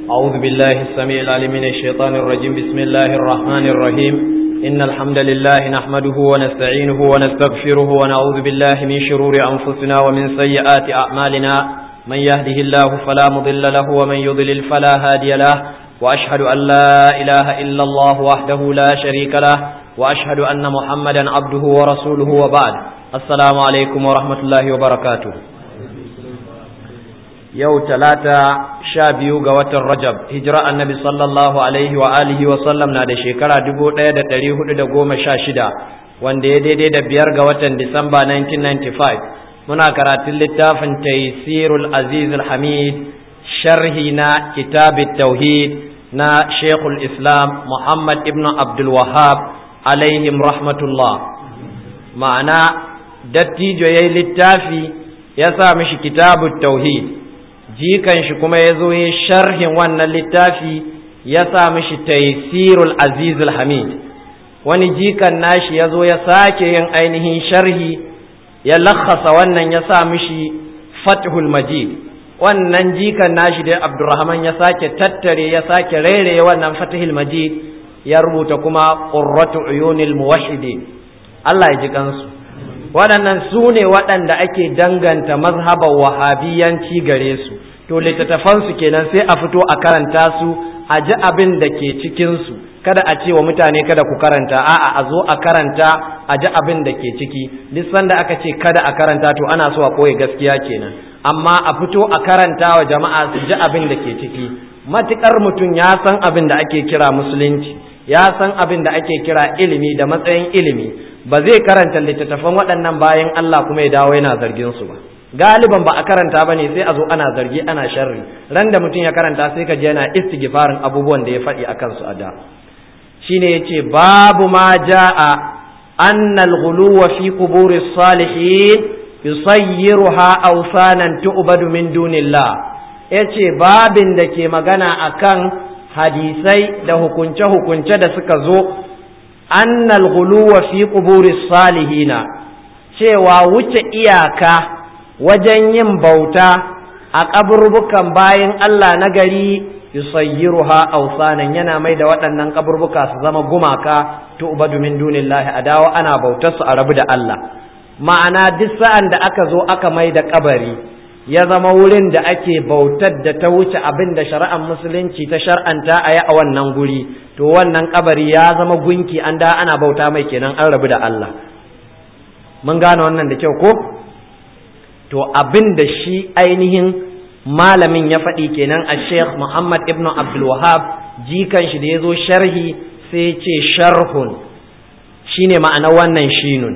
أعوذ بالله السميع العليم من الشيطان الرجيم بسم الله الرحمن الرحيم إن الحمد لله نحمده ونستعينه ونستغفره ونعوذ بالله من شرور أنفسنا ومن سيئات أعمالنا من يهده الله فلا مضل له ومن يضلل فلا هادي له وأشهد أن لا إله إلا الله وحده لا شريك له وأشهد أن محمدا عبده ورسوله وبعد السلام عليكم ورحمة الله وبركاته yau talata sha biyu ga watan rajab hijira annabi sallallahu alaihi wa alihi wa sallam na da shekara dubu ɗaya da ɗari hudu da goma sha shida wanda ya daidai da biyar ga watan disamba 1995 muna karatun littafin taisirul aziz hamid sharhi na kitabit tauhid na shekul islam muhammad ibn abdul wahab alaihim rahmatullah ma'ana dattijo ya yi littafi ya sa mishi kitabut tauhid jikan shi kuma ya zo ya sharhin wannan littafi ya sa mishi taisirul azizul hamid wani jikan nashi ya zo ya sake yin ainihin sharhi ya lakhasa wannan ya sa mishi fathul majid wannan jikan nashi da abdurrahman ya sake tattare ya sake rairaye wannan fathul majid ya rubuta kuma qurratu uyunil muwahhidin Allah ya ji kansu waɗannan su ne waɗanda ake danganta mazhaban wahabiyanci gare su to littattafansu kenan sai a fito a karanta su a ji abin da ke cikinsu kada a ce wa mutane kada ku karanta a'a a zo a karanta a ji abin da ke ciki duk sanda aka ce kada a karanta to ana so a koya gaskiya kenan amma a fito a karanta wa jama'a su ji abin da ke ciki matukar mutum ya san abin da ake kira musulunci ya san abin da ake kira ilimi da matsayin ilimi ba zai karanta littattafan waɗannan bayan Allah kuma ya dawo yana zargin su ba galiban ba a karanta ba ne sai a zo ana zargi ana sharri ran da mutum ya karanta sai ka je yana istighfarin abubuwan da ya faɗi a kansu a da shine yace babu ma jaa anna al-ghuluwa fi quburi salihin yusayyiruha awsanan tu'badu min dunillah yace babin da ke magana akan hadisai da hukunce hukunce da suka zo anna al-ghuluwa fi quburi salihina cewa wuce iyaka wajen yin bauta a ƙaburbukan bayan Allah na gari yusayyiruha awsanan yana mai da waɗannan ƙaburbuka su zama gumaka tu'badu min dunillahi a dawo ana bautar su a rabu da Allah ma'ana duk sa'an da aka zo aka mai da kabari ya zama wurin da ake bautar da ta wuce abin da shari'ar musulunci ta shar'anta a yi a wannan guri to wannan kabari ya zama gunki an da ana bauta mai kenan an rabu da Allah mun gane wannan da kyau ko to abin da shi ainihin malamin ya faɗi kenan a sheikh muhammad ibn abdulwahab jikan shi da ya zo sharhi sai ce sharhun shine ma'ana wannan shinun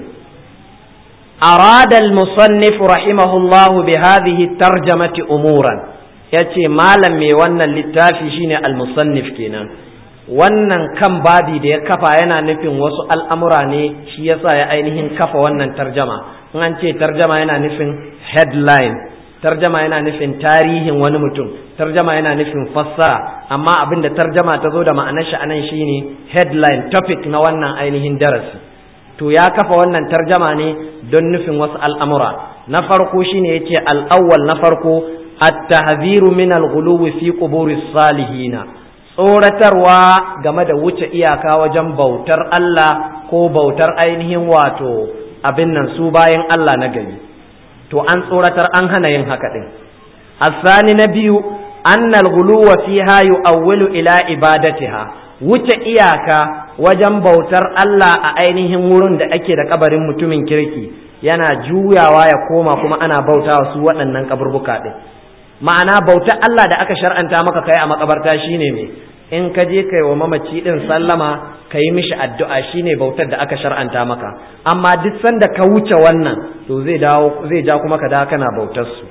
أراد المصنف رحمه الله بهذه الترجمة أمورا yace malam mai wannan littafi shine al-musannif kenan wannan kan babi da ya kafa yana nufin wasu al'amura ne shi yasa ya ainihin kafa wannan tarjama in an ce tarjama yana nufin headline tarjama yana nufin tarihin wani mutum tarjama yana nufin fassara amma abin da tarjama ta zo da ma'anar shi anan shine headline topic na wannan ainihin darasi to ya kafa wannan tarjama ne don nufin wasu al'amura na farko shine yace al-awwal na farko at-tahziru min al-ghuluwi fi quburi salihina tsoratarwa game da wuce iyaka wajen bautar Allah ko bautar ainihin wato abin nan su bayan Allah na gari to an tsoratar an hana yin haka din asani na biyu annal ghuluwa fiha yu'awwilu ila ibadatiha wuce iyaka wajen bautar Allah a ainihin wurin da ake da kabarin mutumin kirki yana juyawa ya koma kuma ana bautawa su waɗannan kaburbuka din ma'ana bautar Allah da aka shar'anta maka kai a makabarta shine me in ka je kai wa mamaci din sallama ka yi mishi addu'a shine bautar da aka shar'anta maka amma duk sanda ka wuce wannan to zai dawo zai ja kuma ka dawo kana bautar su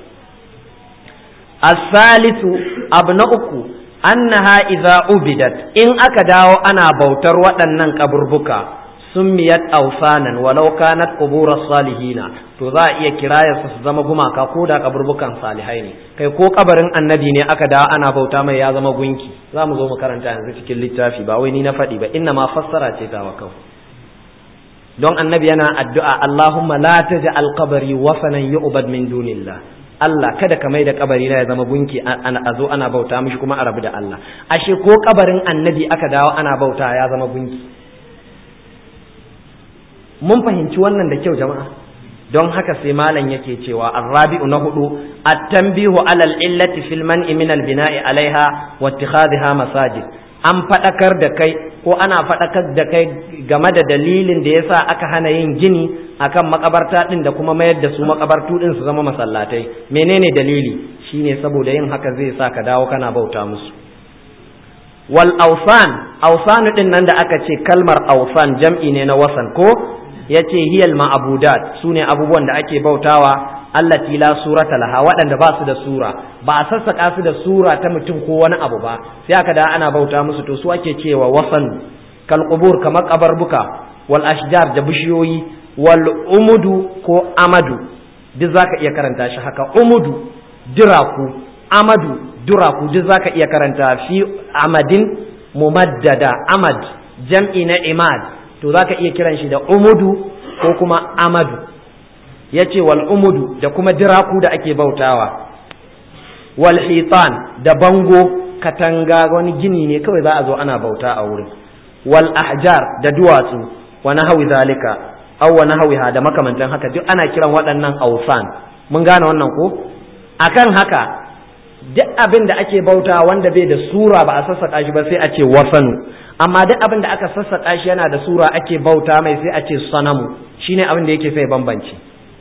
as-salisu abu na uku annaha idza ubidat in aka dawo ana bautar waɗannan kaburbuka summiyat awsanan walau kanat qubur salihina to za a iya kiraya su zama gumaka ko da kaburbukan salihai ne kai ko kabarin annabi ne aka dawo ana bauta mai ya zama gunki za mu zo mu karanta yanzu cikin littafi ba wai ni na faɗi ba inna ma fassara ce ta wa kawai don annabi yana addu'a Allahumma la taj'al qabri wasanan yu'bad min dunillah Allah kada ka mai da kabari na ya zama gunki a zo ana bauta mishi kuma a rabu da Allah ashe ko kabarin annabi aka dawo ana bauta ya zama gunki mun fahimci wannan da kyau jama'a don haka sai malam yake cewa arrabi'u na hudu at-tanbihu alal illati fil man'i min al-bina'i alaiha wa ittikhadha masajid an fadakar da kai ko ana fadakar da kai game da dalilin da yasa aka hana yin gini akan makabarta din da kuma mayar da su makabartu din su zama masallatai menene dalili shine saboda yin haka zai sa ka dawo kana bauta musu wal awsan awsan din nan da aka ce kalmar awsan jam'i ne na wasan ko yace hiyal ma'budat sune abubuwan da ake bautawa allati la surata laha waɗanda ba su da sura ba a sassaka su da sura ta mutum ko wani abu ba sai aka da ana bauta musu to su ake cewa wasan kal qubur kamar kabarbuka wal ashjar da bishiyoyi wal umudu ko amadu duk zaka iya karanta shi haka umudu diraku amadu duraku duk zaka iya karanta fi amadin mumaddada amad jam'i na imad to zaka iya kiran shi da umudu ko kuma amadu yace wal umudu da kuma diraku da ake bautawa wal hitan da bango katanga wani gini ne kawai za a zo ana bauta a wurin wal ahjar da duwatsu wa nahwi zalika aw wa nahwiha da makamantan haka duk ana kiran waɗannan ausan mun gane wannan ko akan haka duk abin da ake bauta wanda bai da sura ba a sassaƙa shi ba sai a ce wasanu amma duk abin da aka sassaƙa shi yana da sura ake bauta mai sai a ce sanamu shine abin da yake sai bambanci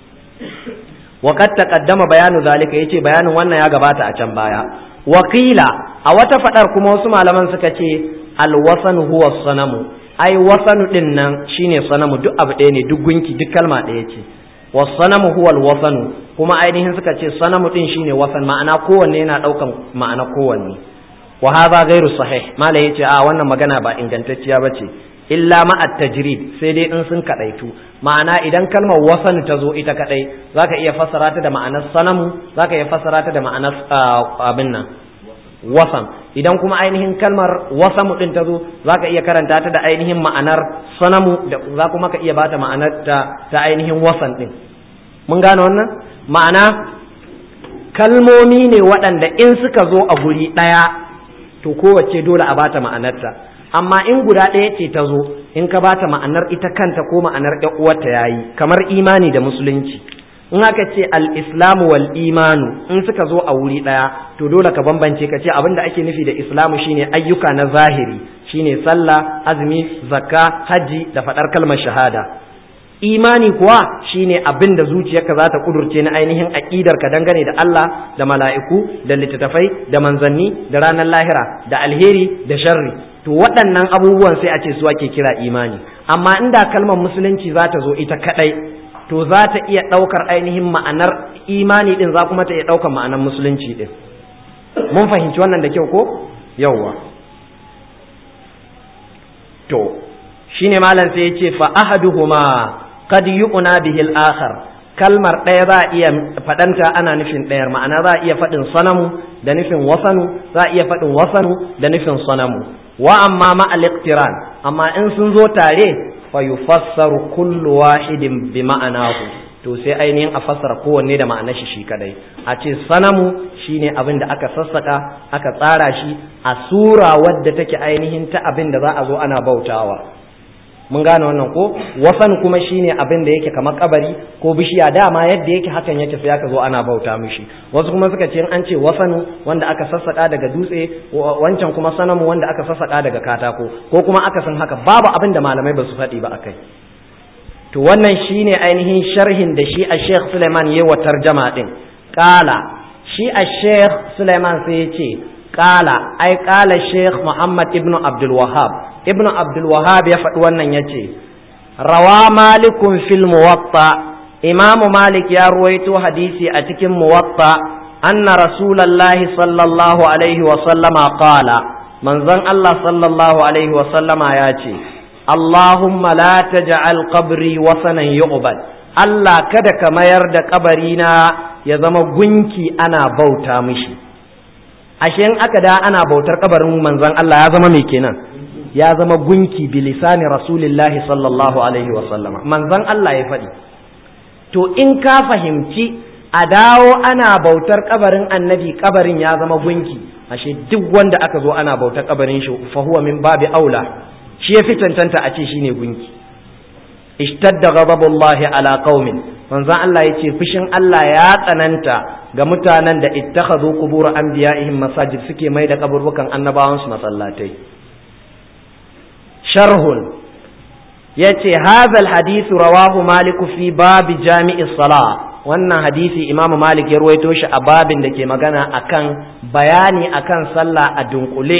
wa qad taqaddama bayanu zalika yace bayanin wannan ya gabata a can baya wakila a wata fadar kuma wasu malaman suka ce alwasanu huwa sanamu ai wasanu din nan shine sanamu duk abu ɗaya ne duk gunki duk kalma ɗaya ce wasanamu huwa alwasanu kuma ainihin suka ce sanamu din shine wasan ma'ana kowanne yana daukan ma'ana kowanne wa hadha ghairu sahih mala yace a wannan magana ba ingantacciya bace illa ma at-tajrid sai dai in sun kadaitu ma'ana idan kalmar wasan ta zo ita kadai zaka iya fassara ta da ma'anar sanamu zaka iya fassara ta da ma'anar abin nan wasan idan kuma ainihin kalmar wasamu din ta zo zaka iya karanta ta da ainihin ma'anar sanamu da za kuma ka iya bata ma'anar ta ta ainihin wasan din mun gane wannan ma'ana kalmomi ne waɗanda in suka zo a guri ɗaya to kowace dole a bata ma'anarta amma in guda ɗaya ce ta zo in ka bata ma'anar ita kanta ko ma'anar ƴan uwarta yayi kamar imani da musulunci in aka ce al-islamu wal imanu in suka zo a wuri ɗaya to dole ka bambance ka ce abin da ake nufi da islamu shine ayyuka na zahiri shine sallah azumi zakka haji da faɗar kalmar shahada imani kuwa shine abin da zuciyarka za ta kudurce na ainihin aƙidar ka dangane da Allah da mala'iku da littattafai da manzanni da ranar lahira da alheri da sharri to waɗannan abubuwan sai a ce su ake kira imani amma inda kalmar musulunci za ta zo ita kadai to za ta iya ɗaukar ainihin ma'anar imani ɗin za kuma ta iya ɗaukar ma'anar musulunci ɗin mun fahimci wannan da kyau ko yawwa to shine malam sai ya ce fa ahaduhuma qad yu'na bihi al-akhar kalmar ɗaya za a iya faɗanta ana nufin ɗayar ma'ana za a iya faɗin sanamu da nufin wasanu za a iya faɗin wasanu da nufin sanamu wa amma ma al-iqtiran amma in sun zo tare fa yufassaru kullu wahidin bi ma'anahu to sai ainihin a fassara kowanne da ma'anar shi shi kadai a ce sanamu shine abin da aka sassaka aka tsara shi a sura wadda take ainihin ta abin da za a zo ana bautawa mun gane wannan ko wasan kuma shine abin da yake kamar kabari ko bishiya dama yadda yake hakan yake sai aka zo ana bauta mishi wasu kuma suka ce an ce wasanu wanda aka sassaka daga dutse wancan kuma sanamu wanda aka sassaka daga katako ko kuma aka san haka babu abin da malamai ba su faɗi ba akai to wannan shine ainihin sharhin da shi a Sheikh Suleiman yayi wa tarjama din kala shi a Sheikh Suleiman sai ya ce kala ai kala Sheikh Muhammad ibn Abdul Wahhab ibn Abdul Wahhab ya faɗi wannan ya ce rawa malikun fil muwatta imamu malik ya ruwaito hadisi a cikin muwatta anna rasulallahi sallallahu alaihi wa sallama qala manzon Allah sallallahu alaihi wa sallama ya ce Allahumma la taj'al qabri wasanan yu'bad Allah kada ka mayar da kabarina ya zama gunki ana bauta mishi ashe in aka da ana bautar kabarin manzon Allah ya zama me kenan ya zama gunki bilisani rasulillahi sallallahu alaihi wa sallama manzon Allah ya faɗi to in ka fahimci a dawo ana bautar kabarin annabi kabarin ya zama gunki ashe duk wanda aka zo ana bautar kabarin shi fa huwa min babi aula shi ya fi cancanta a ce shine gunki ishtadda ghadabullahi ala qaumin manzon Allah yace fushin Allah ya tsananta ga mutanen da ittakhadhu qubur anbiya'ihim masajid suke mai da kaburbukan annabawan su masallatai sharhun yace hadha alhadith rawahu malik fi bab jami'i salah wannan hadisi imamu malik ya ruwaito shi a babin da ke magana akan bayani akan sallah a dunkule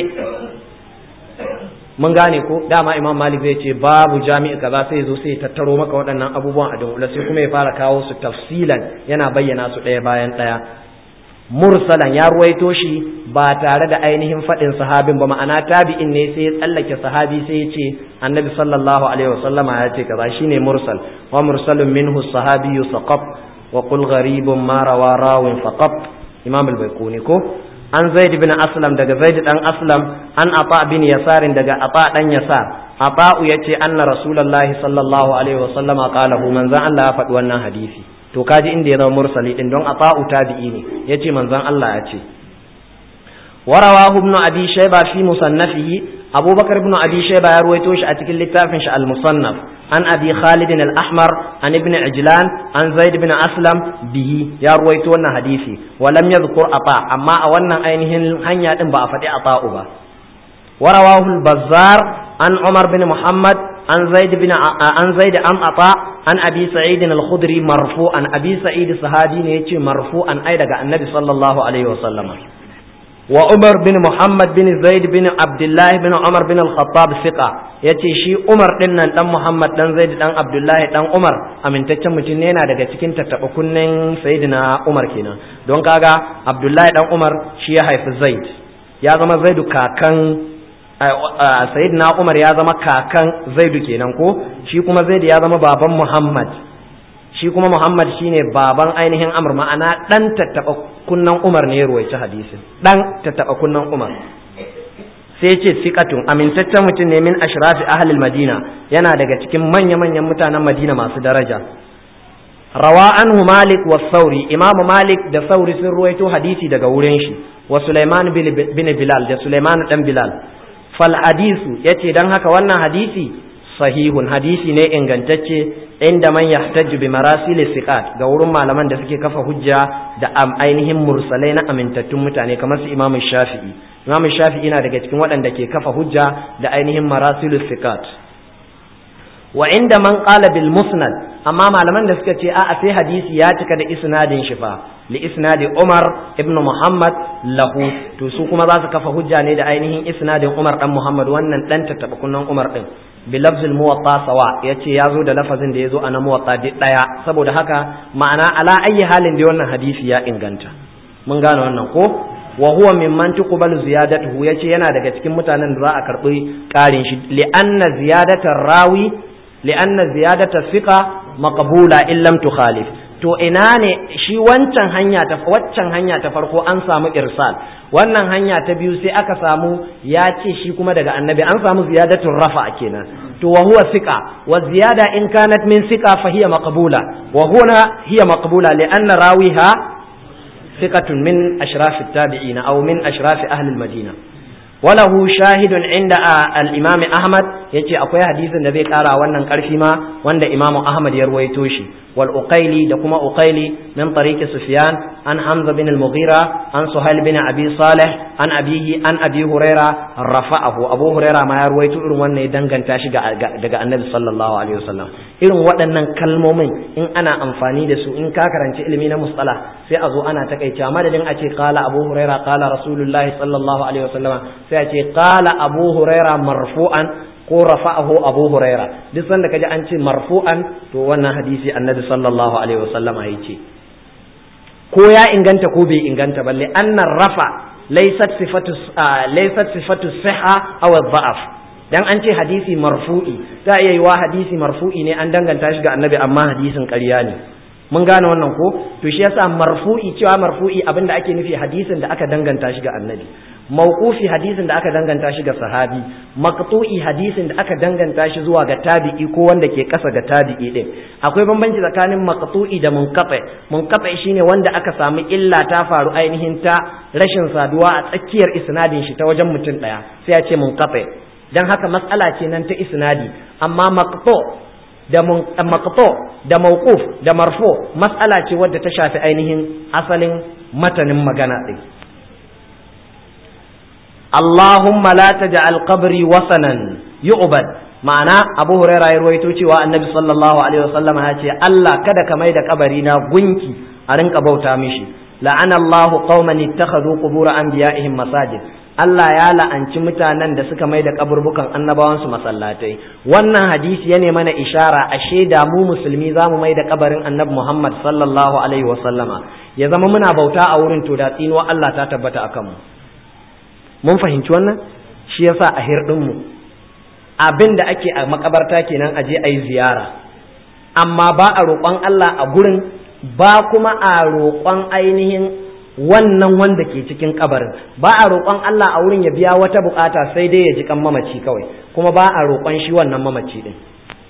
mun gane ko dama imam malik zai ce babu jami'i kaza sai zo sai tattaro maka waɗannan abubuwan a dunkule sai kuma ya fara kawo su tafsilan yana bayyana su ɗaya bayan ɗaya mursalan ya ruwaito shi ba tare da ainihin faɗin sahabin ba ma'ana tabi'in ne sai ya tsallake sahabi sai ya ce annabi sallallahu alaihi wasallama ya ce kaza shine mursal wa mursalun minhu sahabiyyu saqab wa qul gharibun ma rawa rawin faqab imam al-baiquni ko an zaid bin aslam daga zaid dan aslam an ata bin yasarin daga ata dan yasar ata'u yace anna rasulullahi sallallahu alaihi wasallam qala hu manzan Allah ya faɗi wannan hadisi to kaji inda ya zama mursali din don ata'u tabi'i ne yace manzan Allah ya ce ورواه ابن أبي شيبة في مصنفه أبو بكر بن أبي شيبة يرويتوش أتكل للتافنش المصنف عن أبي خالد الأحمر عن ابن عجلان عن زيد بن أسلم به يرويتون حديثي ولم يذكر أطاع أما أولنا أينهن هنيا إن بأفتي أطاع با ورواه البزار عن عمر بن محمد عن زيد بن عن زيد عن عطاء عن ابي سعيد الخدري مرفوعا ابي سعيد الصحابي ne yace marfu'an ai daga annabi sallallahu alaihi wasallam wa Umar bin Muhammad bin Zaid bin Abdullah bin Umar bin Al-Khattab fiqa yace shi Umar din nan dan Muhammad dan Zaid dan Abdullah dan Umar amintaccen mutum ne yana daga cikin tattaba kunnen Sayyidina Umar kenan don kaga Abdullah dan Umar shi ya haifi Zaid ya zama Zaidu kakan Sayyidina Umar ya zama kakan Zaidu kenan ko shi kuma Zaid ya zama baban Muhammad shi kuma Muhammad shine baban ainihin Amr ma'ana dan tattaba kunnan Umar ne ya ruwaici hadisin dan tattaba kunnan Umar sai ce siqatun amintaccen mutum ne min ashrafi ahlil Madina yana daga cikin manya-manyan mutanen Madina masu daraja rawa anhu Malik wa Sauri Imam Malik da Sauri sun ruwaito hadisi daga wurin shi wa Sulaiman bin Bilal da Sulaiman dan Bilal fal hadisu yace dan haka wannan hadisi sahihun hadisi ne ingantacce inda man yahtaju bi marasil siqat ga wurin malaman da suke kafa hujja da ainihin mursalai na amintattun mutane kamar su Imam Shafi'i Imam Shafi'i na daga cikin waɗanda ke kafa hujja da ainihin marasil siqat wa inda man qala bil musnad amma malaman da suka ce a'a sai hadisi ya cika da isnadin shi fa li isnadi Umar ibn Muhammad lahu to su kuma za su kafa hujja ne da ainihin isnadin Umar dan Muhammad wannan dan tattaba kunnan Umar din bilafz muwatta sawa yace yazo da lafazin da yazo a na muwatta duk daya saboda haka ma'ana ala ayi halin da wannan hadisi ya inganta mun gane wannan ko wa huwa mimman tuqbalu ziyadatuhu yace yana daga cikin mutanen da za a karbi karin shi li anna ziyadatar rawi li anna ziyadatar fiqa maqbula in lam tukhalif to ina ne shi wancan hanya ta waccan hanya ta farko an samu irsal wannan hanya ta biyu sai aka samu ya ce shi kuma daga annabi an samu ziyadatun rafa kenan to wa huwa thiqa wa ziyada in kanat min thiqa fa hiya maqbula wa huna hiya maqbula li anna rawiha thiqatun min ashraf at-tabi'in aw min ashraf ahli al-madina وله شاهد عند الإمام أحمد يجي أقوى حديث النبي قال وانا كرفي ما وانا إمام أحمد يرويتوشي والأقيلي دكما أقيلي من طريق سفيان عن حمزة بن المغيرة عن سهيل بن أبي صالح عن أبيه عن أبي هريرة رفعه أبو هريرة ما يرويتو إرن وانا يدنغن تاشي دقاء النبي صلى الله عليه وسلم إرن وانا كلمومين إن أنا أنفاني دسو إن كاكرا علمين مصطلح سيأذو أنا تكيتا مدد أتي قال أبو هريرة قال رسول الله صلى الله عليه وسلم sai ce qala abu huraira marfu'an ko rafa'ahu abu huraira duk sanda kaji an ce marfu'an to wannan hadisi annabi sallallahu alaihi wasallam ya ce ko ya inganta ko bai inganta balle annar rafa laysat sifatu laysat sifatu sihha aw dha'af dan an ce hadisi marfu'i za iya yiwa hadisi marfu'i ne an danganta shi ga annabi amma hadisin ƙarya ne mun gane wannan ko to shi yasa marfu'i cewa marfu'i abinda ake nufi hadisin da aka danganta shi ga annabi mawqufi hadisin da aka danganta shi ga sahabi maqtu'i hadisin da aka danganta shi zuwa ga tabi'i ko wanda ke kasa ga tabi'i din akwai bambanci tsakanin maqtu'i da munqati munqati shine wanda aka samu illa ta faru ainihin ta rashin saduwa a tsakiyar isnadin shi ta wajen mutum daya sai ya ce munqati dan haka matsala ce nan ta isnadi amma maqtu da maqtu da mawquf da marfu matsala ce wadda ta shafi ainihin asalin matanin magana din Allahumma la taj'al qabri wasanan yu'bad ma'ana Abu Huraira ya ruwaito cewa Annabi sallallahu alaihi wasallam ya ce Allah kada ka maida kabari na gunki a rinka bauta mishi la'ana Allahu qauman ittakhadhu qubur anbiya'ihim masajid Allah ya la'anci mutanen da suka mai da kaburbukan annabawansu masallatai wannan hadisi ya ne mana ishara a shaida mu musulmi za mu mai da kabarin annabi Muhammad sallallahu alaihi wa sallama ya zama muna bauta a wurin to da tsinuwa Allah ta tabbata akan mu mun fahimci wannan shi yasa a hirdin mu abin da ake a makabarta kenan aje ayi ziyara amma ba a roƙon Allah a gurin ba kuma a roƙon ainihin wannan wanda ke cikin kabarin ba a roƙon Allah a wurin ya biya wata bukata sai dai ya ji kan mamaci kawai kuma ba a roƙon shi wannan mamaci din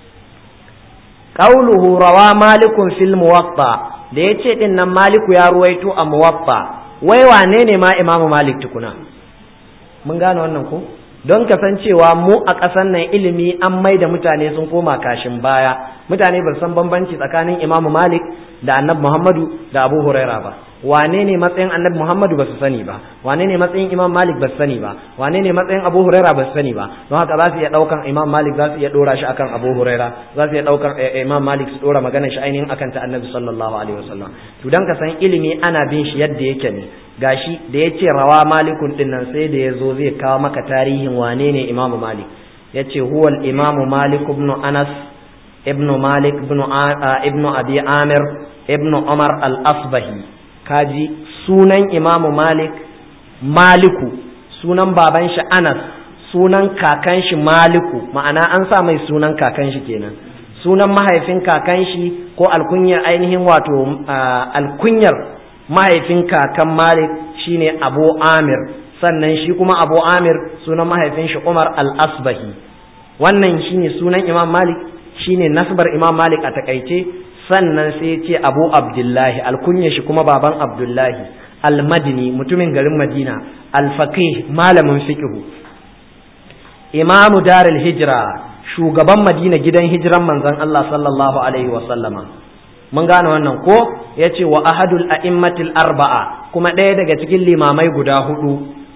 qauluhu rawa malikun fil muwatta da yace din nan maliku ya ruwaito a muwatta wai wane ne ma imamu malik tukuna mun gane wannan ko don kasancewa mu a ƙasar nan ilimi an mai da mutane sun koma kashin baya mutane ba san bambanci tsakanin imamu malik da annabi muhammadu da abu huraira ba wane ne matsayin annabi muhammadu ba su sani ba wane ne matsayin imam malik ba su sani ba wane ne matsayin abu huraira ba su sani ba don haka za su iya ɗaukan imam malik za su iya ɗora shi akan abu huraira za su iya ɗaukan imam malik su ɗora maganar shi ainihin akan ta annabi sallallahu alaihi wasallam to dan ka san ilimi ana bin shi yadda yake ne gashi da ya ce rawa malikun din nan sai da ya zo zai kawo maka tarihin wane ne imamu malik ya ce huwal imamu malik ibn anas ibn malik ibn abi amir ibn umar al-asbahi kaji sunan imamu malik maliku sunan baban shi anas sunan kakan shi maliku ma'ana an sa mai sunan kakan shi kenan sunan mahaifin kakan shi ko alkunyar ainihin wato alkunyar mahaifin kakan malik shine abu amir sannan shi kuma abu amir sunan mahaifin shi umar al-asbahi wannan shine sunan imam malik shine nasbar imam malik a takaice sannan sai ce abu abdullahi alkunya shi kuma baban abdullahi almadini mutumin garin madina alfaqih malamin fiqhu imamu darul hijra shugaban madina gidan hijiran manzon Allah sallallahu alaihi wa sallama mun gane wannan ko yace wa ahadul a'immatil arba'a kuma ɗaya daga cikin limamai guda hudu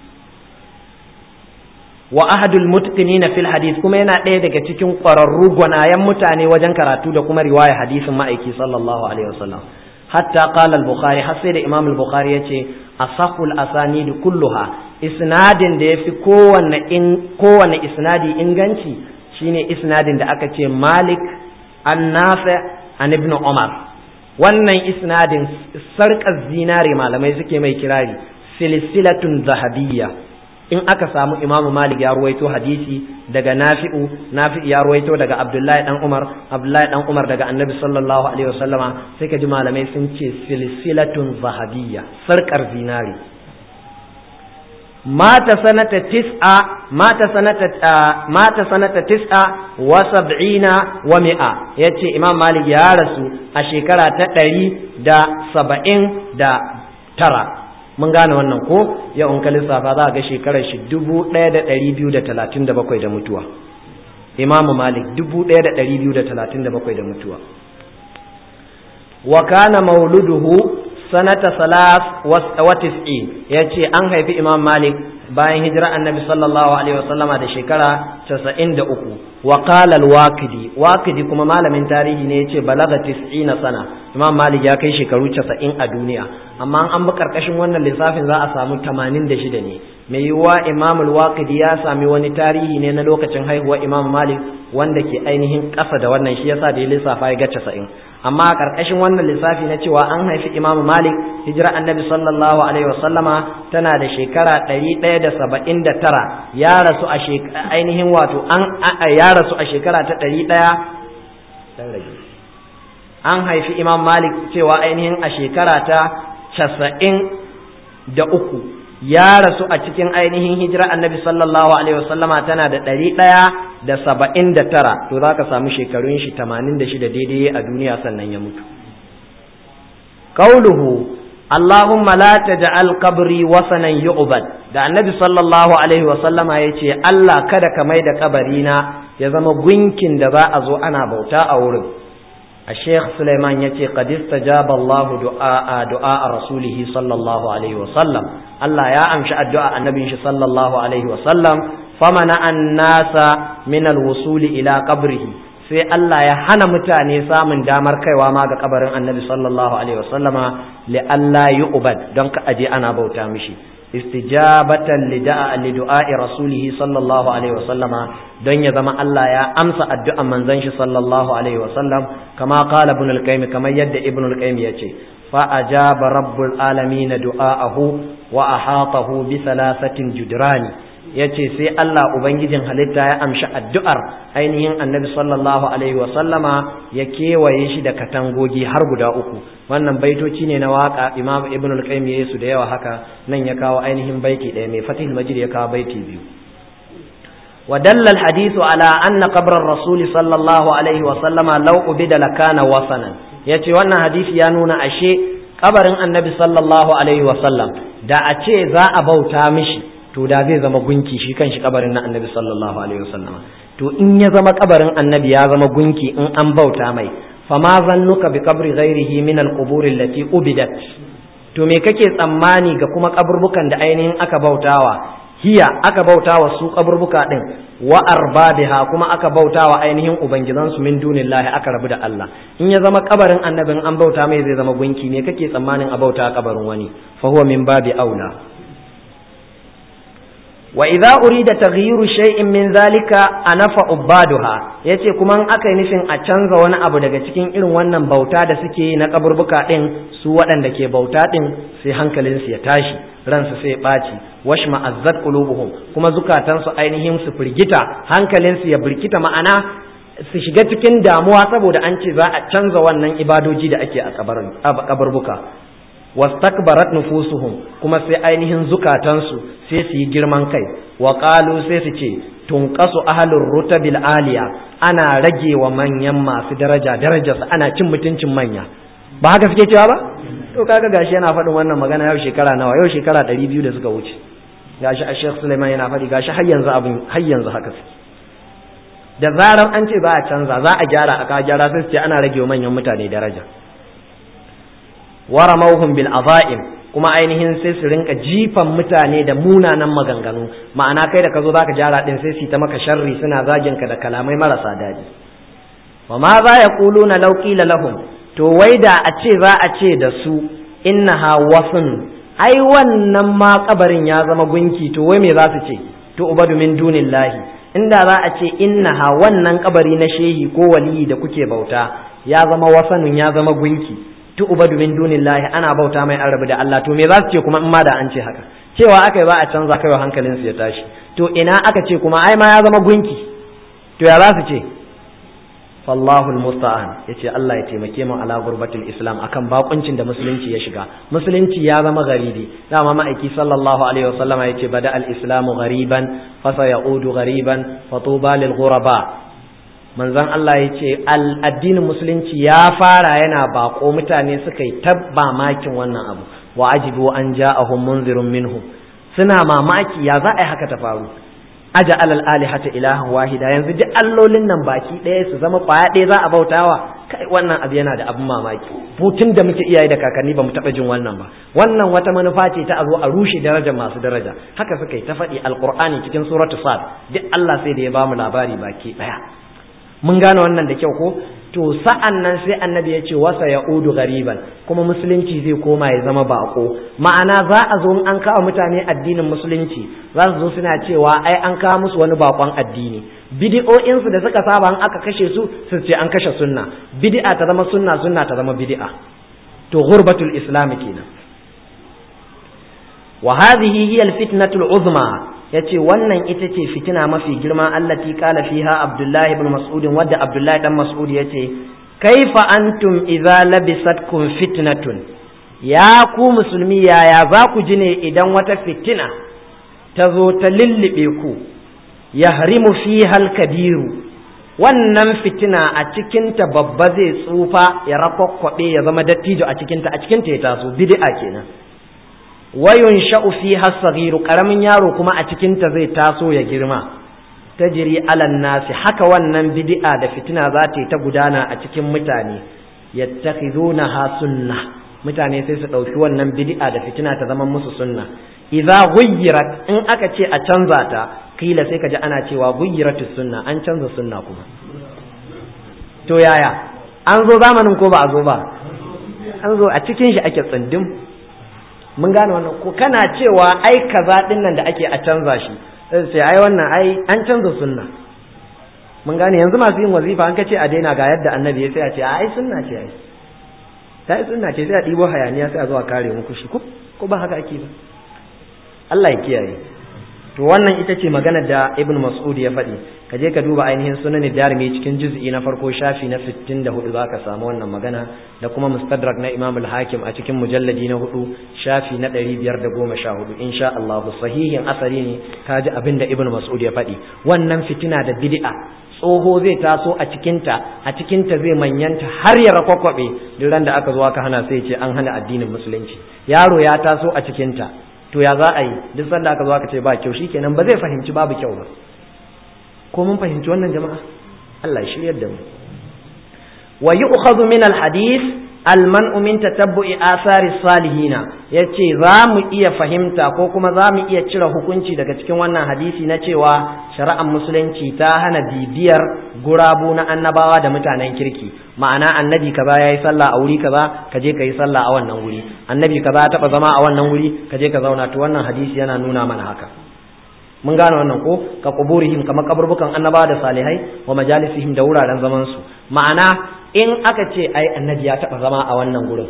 wa ahadul mutqinina fil hadith kuma yana ɗaya daga cikin ƙwararru gwanayen mutane wajen karatu da kuma riwaya hadisin ma'aiki sallallahu alaihi wasallam hatta qala al-bukhari har sai da imam al-bukhari yace asahul asanid kulluha isnadin da yafi kowanne in kowanne isnadi inganci shine isnadin da aka ce malik an nafi an ibn umar wannan isnadin sarƙar zinare malamai suke mai kirari silsilatun zahabiyya in aka samu imamu malik ya ruwaito hadisi daga nafi'u nafi'u ya ruwaito daga abdullahi dan umar abdullahi dan umar daga annabi sallallahu alaihi wasallama sai ka ji malamai sun ce silsilatun zahabiyya sarkar zinari mata sanata tis'a mata sanata mata sanata tis'a wa sab'ina wa mi'a yace imam malik ya rasu a shekara ta ɗari da saba'in da tara mun gane wannan ko yau in ka lissafa za a ga shekarar shi dubu ɗaya da ɗari biyu da talatin da bakwai da mutuwa imamu malik dubu ɗaya da ɗari biyu da talatin da bakwai da mutuwa wa kana mauluduhu sanata salas wa tis'in ya ce an haifi imam malik bayan hijira annabi sallallahu alaihi wasallama da shekara casa'in da uku wa qala al-waqidi waqidi kuma malamin tarihi ne yace balaga tis'ina sana imam malik ya kai shekaru casa'in a duniya amma an bi karkashin wannan lissafin za a samu tamanin da shida ne mai yiwuwa imam al-waqidi ya sami wani tarihi ne na lokacin haihuwar imam malik wanda ke ainihin ƙasa da wannan shi yasa da ya lissafa ya ga casa'in amma a karkashin wannan lissafi na cewa an haifi imam malik hijira annabi sallallahu alaihi wasallama tana da shekara ɗari ɗaya da saba'in da tara ya rasu a ainihin wato an ya rasu a shekara ta ɗari ɗaya an haifi imam malik cewa ainihin a shekara ta casa'in da uku ya rasu a cikin ainihin hijira annabi sallallahu alaihi wasallama tana da ɗari ɗaya da saba'in da tara to za ka samu shekarun shi tamanin da shida daidai a duniya sannan ya mutu kauluhu Allahumma la taj'al qabri wasanan yu'bad da annabi sallallahu alaihi wasallama yace Allah kada ka mai da kabarina ya zama gunkin da za a zo ana bauta a wurin a sheikh suleiman ya ce qad istajaba Allah du'a du'a rasulihi sallallahu alaihi wasallam Allah ya amshi addu'a annabin shi sallallahu alaihi wasallam famana an-nasa min al-wusuli ila qabrihi sai Allah ya hana mutane samun damar kaiwa ma ga kabarin annabi sallallahu alaihi wasallama li Allah yu'bad don ka aje ana bauta mishi istijabatan li da'a li du'a'i rasulih sallallahu alaihi wasallama don ya zama Allah ya amsa addu'an manzon shi sallallahu alaihi wasallam kama qala ibn al-qayyim kamar yadda ibn al-qayyim yace fa ajaba rabbul alamin du'aahu wa ahatahu bi thalathatin judrani ya ce sai Allah Ubangijin halitta ya amshi addu'ar ainihin annabi sallallahu Alaihi wasallama ya kewaye shi da katangogi har guda uku wannan baitoci ne na waka imam ibn al-qayyim ya su da yawa haka nan ya kawo ainihin baiti ɗaya mai fatih majid ya kawo baiti biyu ودل الحديث على أن قبر الرسول صلى الله عليه وسلم لو أبد لكان وصنا yace wannan hadisi ya nuna ashe kabarin annabi sallallahu alaihi wasallam da a ce za a bauta mishi to da zai zama gunki shi kan shi kabarin na annabi sallallahu alaihi wasallam to in ya zama kabarin annabi ya zama gunki in an bauta mai fama zannuka bi qabri ghairihi min al-qubur allati ubidat to me kake tsammani ga kuma kaburbukan da ainihin aka bautawa hiya aka bautawa su kaburbuka din wa arbabiha kuma aka bautawa ainihin ubangidan su min dunillahi aka rabu da Allah in ya zama kabarin annabin an bauta mai zai zama gunki me kake tsammanin a bauta kabarin wani fa huwa min babi aula wa idza urida taghyiru shay'in min zalika anafa ubaduha yace kuma in aka yi nufin a canza wani abu daga cikin irin wannan bauta da suke yi na kaburbuka din su waɗanda ke bauta din sai hankalin su ya tashi ransu sai ya ɓaci washma azzat qulubuhum kuma zukatan su ainihin su firgita hankalin su ya birkita ma'ana su shiga cikin damuwa saboda an ce za a canza wannan ibadoji da ake a kaburbuka wastakbarat nufusuhum kuma sai ainihin zukatansu sai su yi girman kai wa qalu sai su ce tunqasu ahlur rutabil aliya ana rage wa manyan masu daraja darajarsu ana cin mutuncin manya ba haka suke cewa ba to kaga gashi yana faɗin wannan magana yau shekara nawa yau shekara ɗari biyu da suka wuce gashi a Sheikh Suleiman yana faɗi gashi har yanzu abin har yanzu haka suke da zarar an ce za a canza za a gyara aka gyara sai su ce ana rage wa manyan mutane daraja waramauhum bil azaim kuma ainihin sai su rinka jifan mutane da munanan maganganu ma'ana kai da ka zo zaka gyara din sai su ta maka sharri suna zagin ka da kalamai marasa daɗi wa ma za ya quluna law qila lahum to wai da a ce za a ce da su innaha wasun ai wannan ma kabarin ya zama gunki to wai me za su ce to ubadu min dunillahi inda za a ce innaha wannan kabari na shehi ko waliyi da kuke bauta ya zama wasanun ya zama gunki tu'badu min dunillahi ana bauta mai an rabu da Allah to me za su ce kuma in ma da an ce haka cewa aka yi ba a canza kai hankalin su ya tashi to ina aka ce kuma ai ma ya zama gunki to ya za su ce fallahu almusta'an yace Allah ya taimake mu ala gurbatul islam akan bakuncin da musulunci ya shiga musulunci ya zama garibi dama ma'aiki sallallahu alaihi wasallama yace bada al-islamu gariban fa sayaudu gariban fatuba lil ghuraba manzon Allah ya ce addinin musulunci ya fara yana bako mutane suka yi tabba makin wannan abu wa ajibu an ja'ahum munzirun minhum suna mamaki ya za a yi haka ta faru aja alal alihata ilahan wahida yanzu duk allolin nan baki ɗaya su zama kwaya ɗaya za a bautawa kai wannan abu yana da abin mamaki tun da muke iyaye da kakanni ba mu taɓa jin wannan ba wannan wata manufa ce ta a zo a rushe darajar masu daraja haka suka yi ta faɗi alqur'ani cikin suratu sad duk Allah sai da ya bamu labari baki ɗaya mun gane wannan da kyau ko to sa'an nan sai annabi ya ce wasa ya udu gariban kuma musulunci zai koma ya zama bako ma'ana za a zo an kawo mutane addinin musulunci za su zo suna cewa ai an kawo musu wani bakon addini bidi'o'insu da suka saba an aka kashe su su ce an kashe sunna bid'a ta zama sunna sunna ta zama bid'a to ghurbatul islam kenan wa hadhihi hiya al-fitnatul uzma yace wannan ita ce fitina mafi girma allati qala fiha abdullahi ibn mas'ud wadda abdullahi dan mas'ud yace kaifa antum idza labisatkum fitnatun ya ku musulmi yaya za ku ji ne idan wata fitina ta zo ta lullube ku yahrimu fiha al-kabiru wannan fitina a cikinta babba zai tsufa ya rakwakwabe ya zama dattijo a cikinta a cikinta ya taso bid'a kenan wayun sha'u fi hasaghiru karamin yaro kuma a cikinta zai taso ya girma tajri alan nasi haka wannan bid'a da fitina za ta yi ta gudana a cikin mutane yattakhidunaha sunnah mutane sai su ɗauki wannan bid'a da fitina ta zama musu sunna idza ghayyirat in aka ce a canza ta kila sai ka ji ana cewa guyyiratus sunna an canza sunna kuma to yaya an zo zamanin ko ba a zo ba an zo a cikin shi ake tsindim mun gane wannan ko kana cewa ai kaza din nan da ake a canza shi sai ai wannan ai an canza sunna mun gane yanzu masu yin wazifa an kace a daina ga yadda annabi ya sai a ce ai sunna ce ai ta yi sunna ce sai a ɗibo hayaniya sai a zo a kare muku shi ko ba haka ake ba Allah ya kiyaye to wannan ita ce magana da ibn mas'ud ya faɗi ka je ka duba ainihin sunan darimi cikin juz'i na farko shafi na 64 za ka samu wannan magana da kuma mustadrak na imam al-hakim a cikin mujalladi na hudu shafi na 514 insha Allah sahihin asari ne ka ji abin da ibn mas'ud ya faɗi wannan fitina da bid'a tsoho zai taso a cikinta a cikinta zai manyanta har ya rakwakwabe duk ran da aka zo aka hana sai ce an hana addinin musulunci yaro ya taso a cikinta to ya za a yi duk sanda aka zo aka ce ba kyau shikenan ba zai fahimci babu kyau ba ko mun fahimci wannan jama'a Allah ya shiryar da mu wa yu'khadhu min al-hadith al-man'u min tatabbu'i athari salihina yace za mu iya fahimta ko kuma za mu iya cire hukunci daga cikin wannan hadisi na cewa shari'ar musulunci ta hana bibiyar gurabu na annabawa da mutanen kirki ma'ana annabi kaza yayi sallah a wuri kaza ka je ka yi sallah a wannan wuri annabi kaza ya taba zama a wannan wuri ka je ka zauna to wannan hadisi yana nuna mana haka mun gane wannan ko ka kuburihim kamar kaburbukan annabawa da salihai wa majalisihim da wuraren zaman su ma'ana in aka ce ai annabi ya taba zama a wannan gurin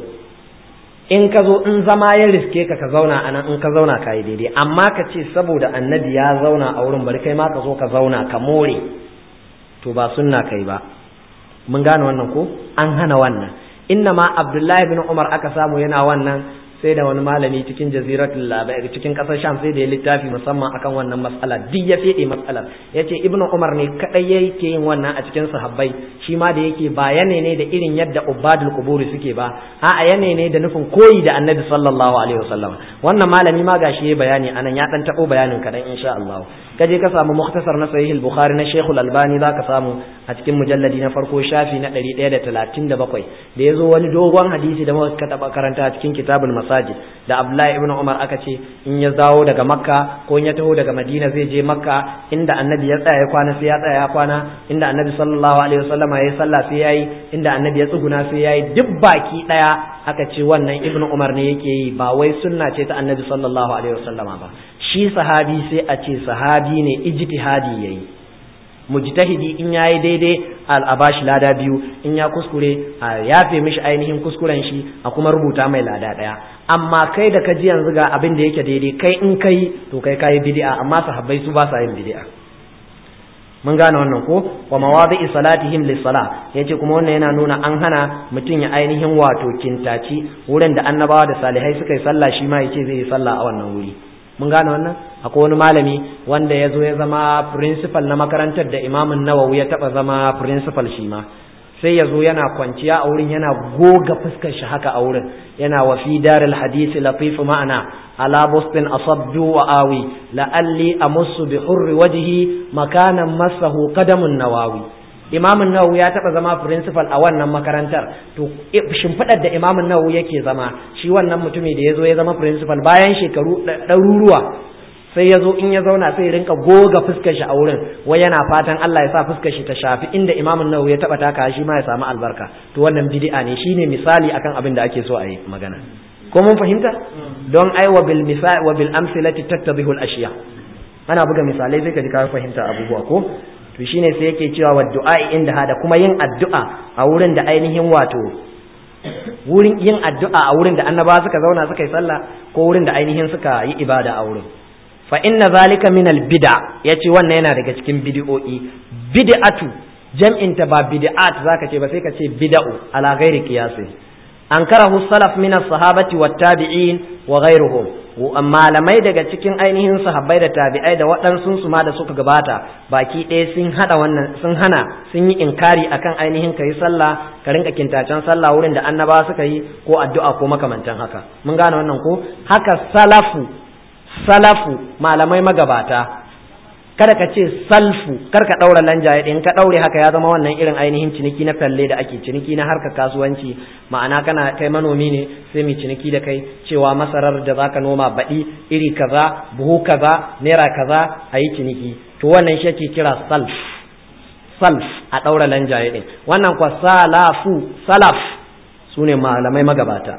in ka zo in zama ya riske ka ka zauna anan in ka zauna ka yi daidai amma ka ce saboda annabi ya zauna a wurin bari kai ma ka zo ka zauna ka more to ba sunna kai ba mun gane wannan ko an hana wannan inna ma abdullahi bin umar aka samu yana wannan sai da wani malami cikin jaziratul labai cikin kasar sham sai da ya littafi musamman akan wannan matsala duk ya fede matsalar yace ibnu umar ne kadai yake yin wannan a cikin sahabbai shi ma da yake ba yane ne da irin yadda ubadul quburi suke ba a'a yane ne da nufin koyi da annabi sallallahu alaihi wasallam wannan malami ma gashi yayi bayani anan ya dan tabo bayanin kadan insha Allah kaje ka samu mukhtasar na sahih al-bukhari na shaykh al-albani zaka samu a cikin mujalladi na farko shafi na 137 da yazo wani dogon hadisi da muka taba karanta a cikin kitabul masajid da abdullahi ibn umar aka ce in ya dawo daga makka ko in ya taho daga madina zai je makka inda annabi ya tsaya ya kwana sai ya tsaya ya kwana inda annabi sallallahu alaihi wasallam ya yi sallah sai yayi inda annabi ya tsuguna sai yayi duk baki daya aka ce wannan ibn umar ne yake yi ba wai sunna ce ta annabi sallallahu alaihi wasallama ba shi sahabi sai a ce sahabi ne ijtihadi yayi mujtahidi in yayi daidai a bashi lada biyu in ya kuskure a yafe mishi ainihin kuskuren shi a kuma rubuta mai lada daya amma kai da ka ji yanzu ga abin da yake daidai kai in kai to kai kayi bid'a amma sahabbai su ba sa yin bid'a mun gane wannan ko wa mawadi'i salatihim lis-sala yace kuma wannan yana nuna an hana mutum ya ainihin wato kintaci wurin da annabawa da salihai suka yi sallah shi ma yace zai yi sallah a wannan wuri mun gane wannan akwai wani malami wanda ya zo ya zama principal na makarantar da imamun nawawi ya taba zama principal shi ma sai ya zo yana kwanciya a wurin yana goga fuskar shi haka a wurin yana wa fi daril hadisi latifu ma'ana ala bustin asabdu wa awi la'alli amussu bi hurri wajhi makanan masahu qadamun nawawi imamun nawawi ya taba zama principal a wannan makarantar to shimfiɗar da imamun nawawi yake zama shi wannan mutumi da ya zo ya zama principal bayan shekaru ɗaruruwa sai ya zo in ya zauna sai rinka goga fuskar shi a wurin wai yana fatan Allah ya sa fuskar shi ta shafi inda imamun nawawi ya taba taka shi ma ya samu albarka to wannan bid'a ne shine misali akan abin da ake so a yi magana ko mun fahimta don ai wa bil misal wa bil amsilati tattadhihu al ashiya ana buga misalai sai ka ji ka fahimta abubuwa ko to shine sai yake cewa wa du'a inda hada kuma yin addu'a a wurin da ainihin wato wurin yin addu'a a wurin da annabawa suka zauna suka yi sallah ko wurin da ainihin suka yi ibada a wurin fa inna zalika min al bid'a yace wannan yana daga cikin bid'o'i bid'atu jam'in ta ba bid'at zaka ce ba sai ka ce bid'u ala ghairi qiyasi ankarahu salaf min as-sahabati wat tabi'in wa ghairuhum malamai daga cikin ainihin sahabbai da tabi'ai da waɗansu su ma da suka gabata baki ɗaya sun hada wannan sun hana sun yi inkari akan ainihin kai sallah ka rinka kintacen sallah wurin da annabawa suka yi ko addu'a ko makamantan haka mun gane wannan ko haka salafu salafu malamai magabata kada ka ce salfu kar ka daura lanjaye din ka daure haka ya zama wannan irin ainihin ciniki na falle da ake ciniki na harkar kasuwanci ma'ana kana kai manomi ne sai mu ciniki da kai cewa masarar da zaka noma baɗi iri kaza buhu kaza naira kaza a yi ciniki to wannan shi ake kira salf salf a daura lanjaye din wannan kwa salafu salaf sune malamai magabata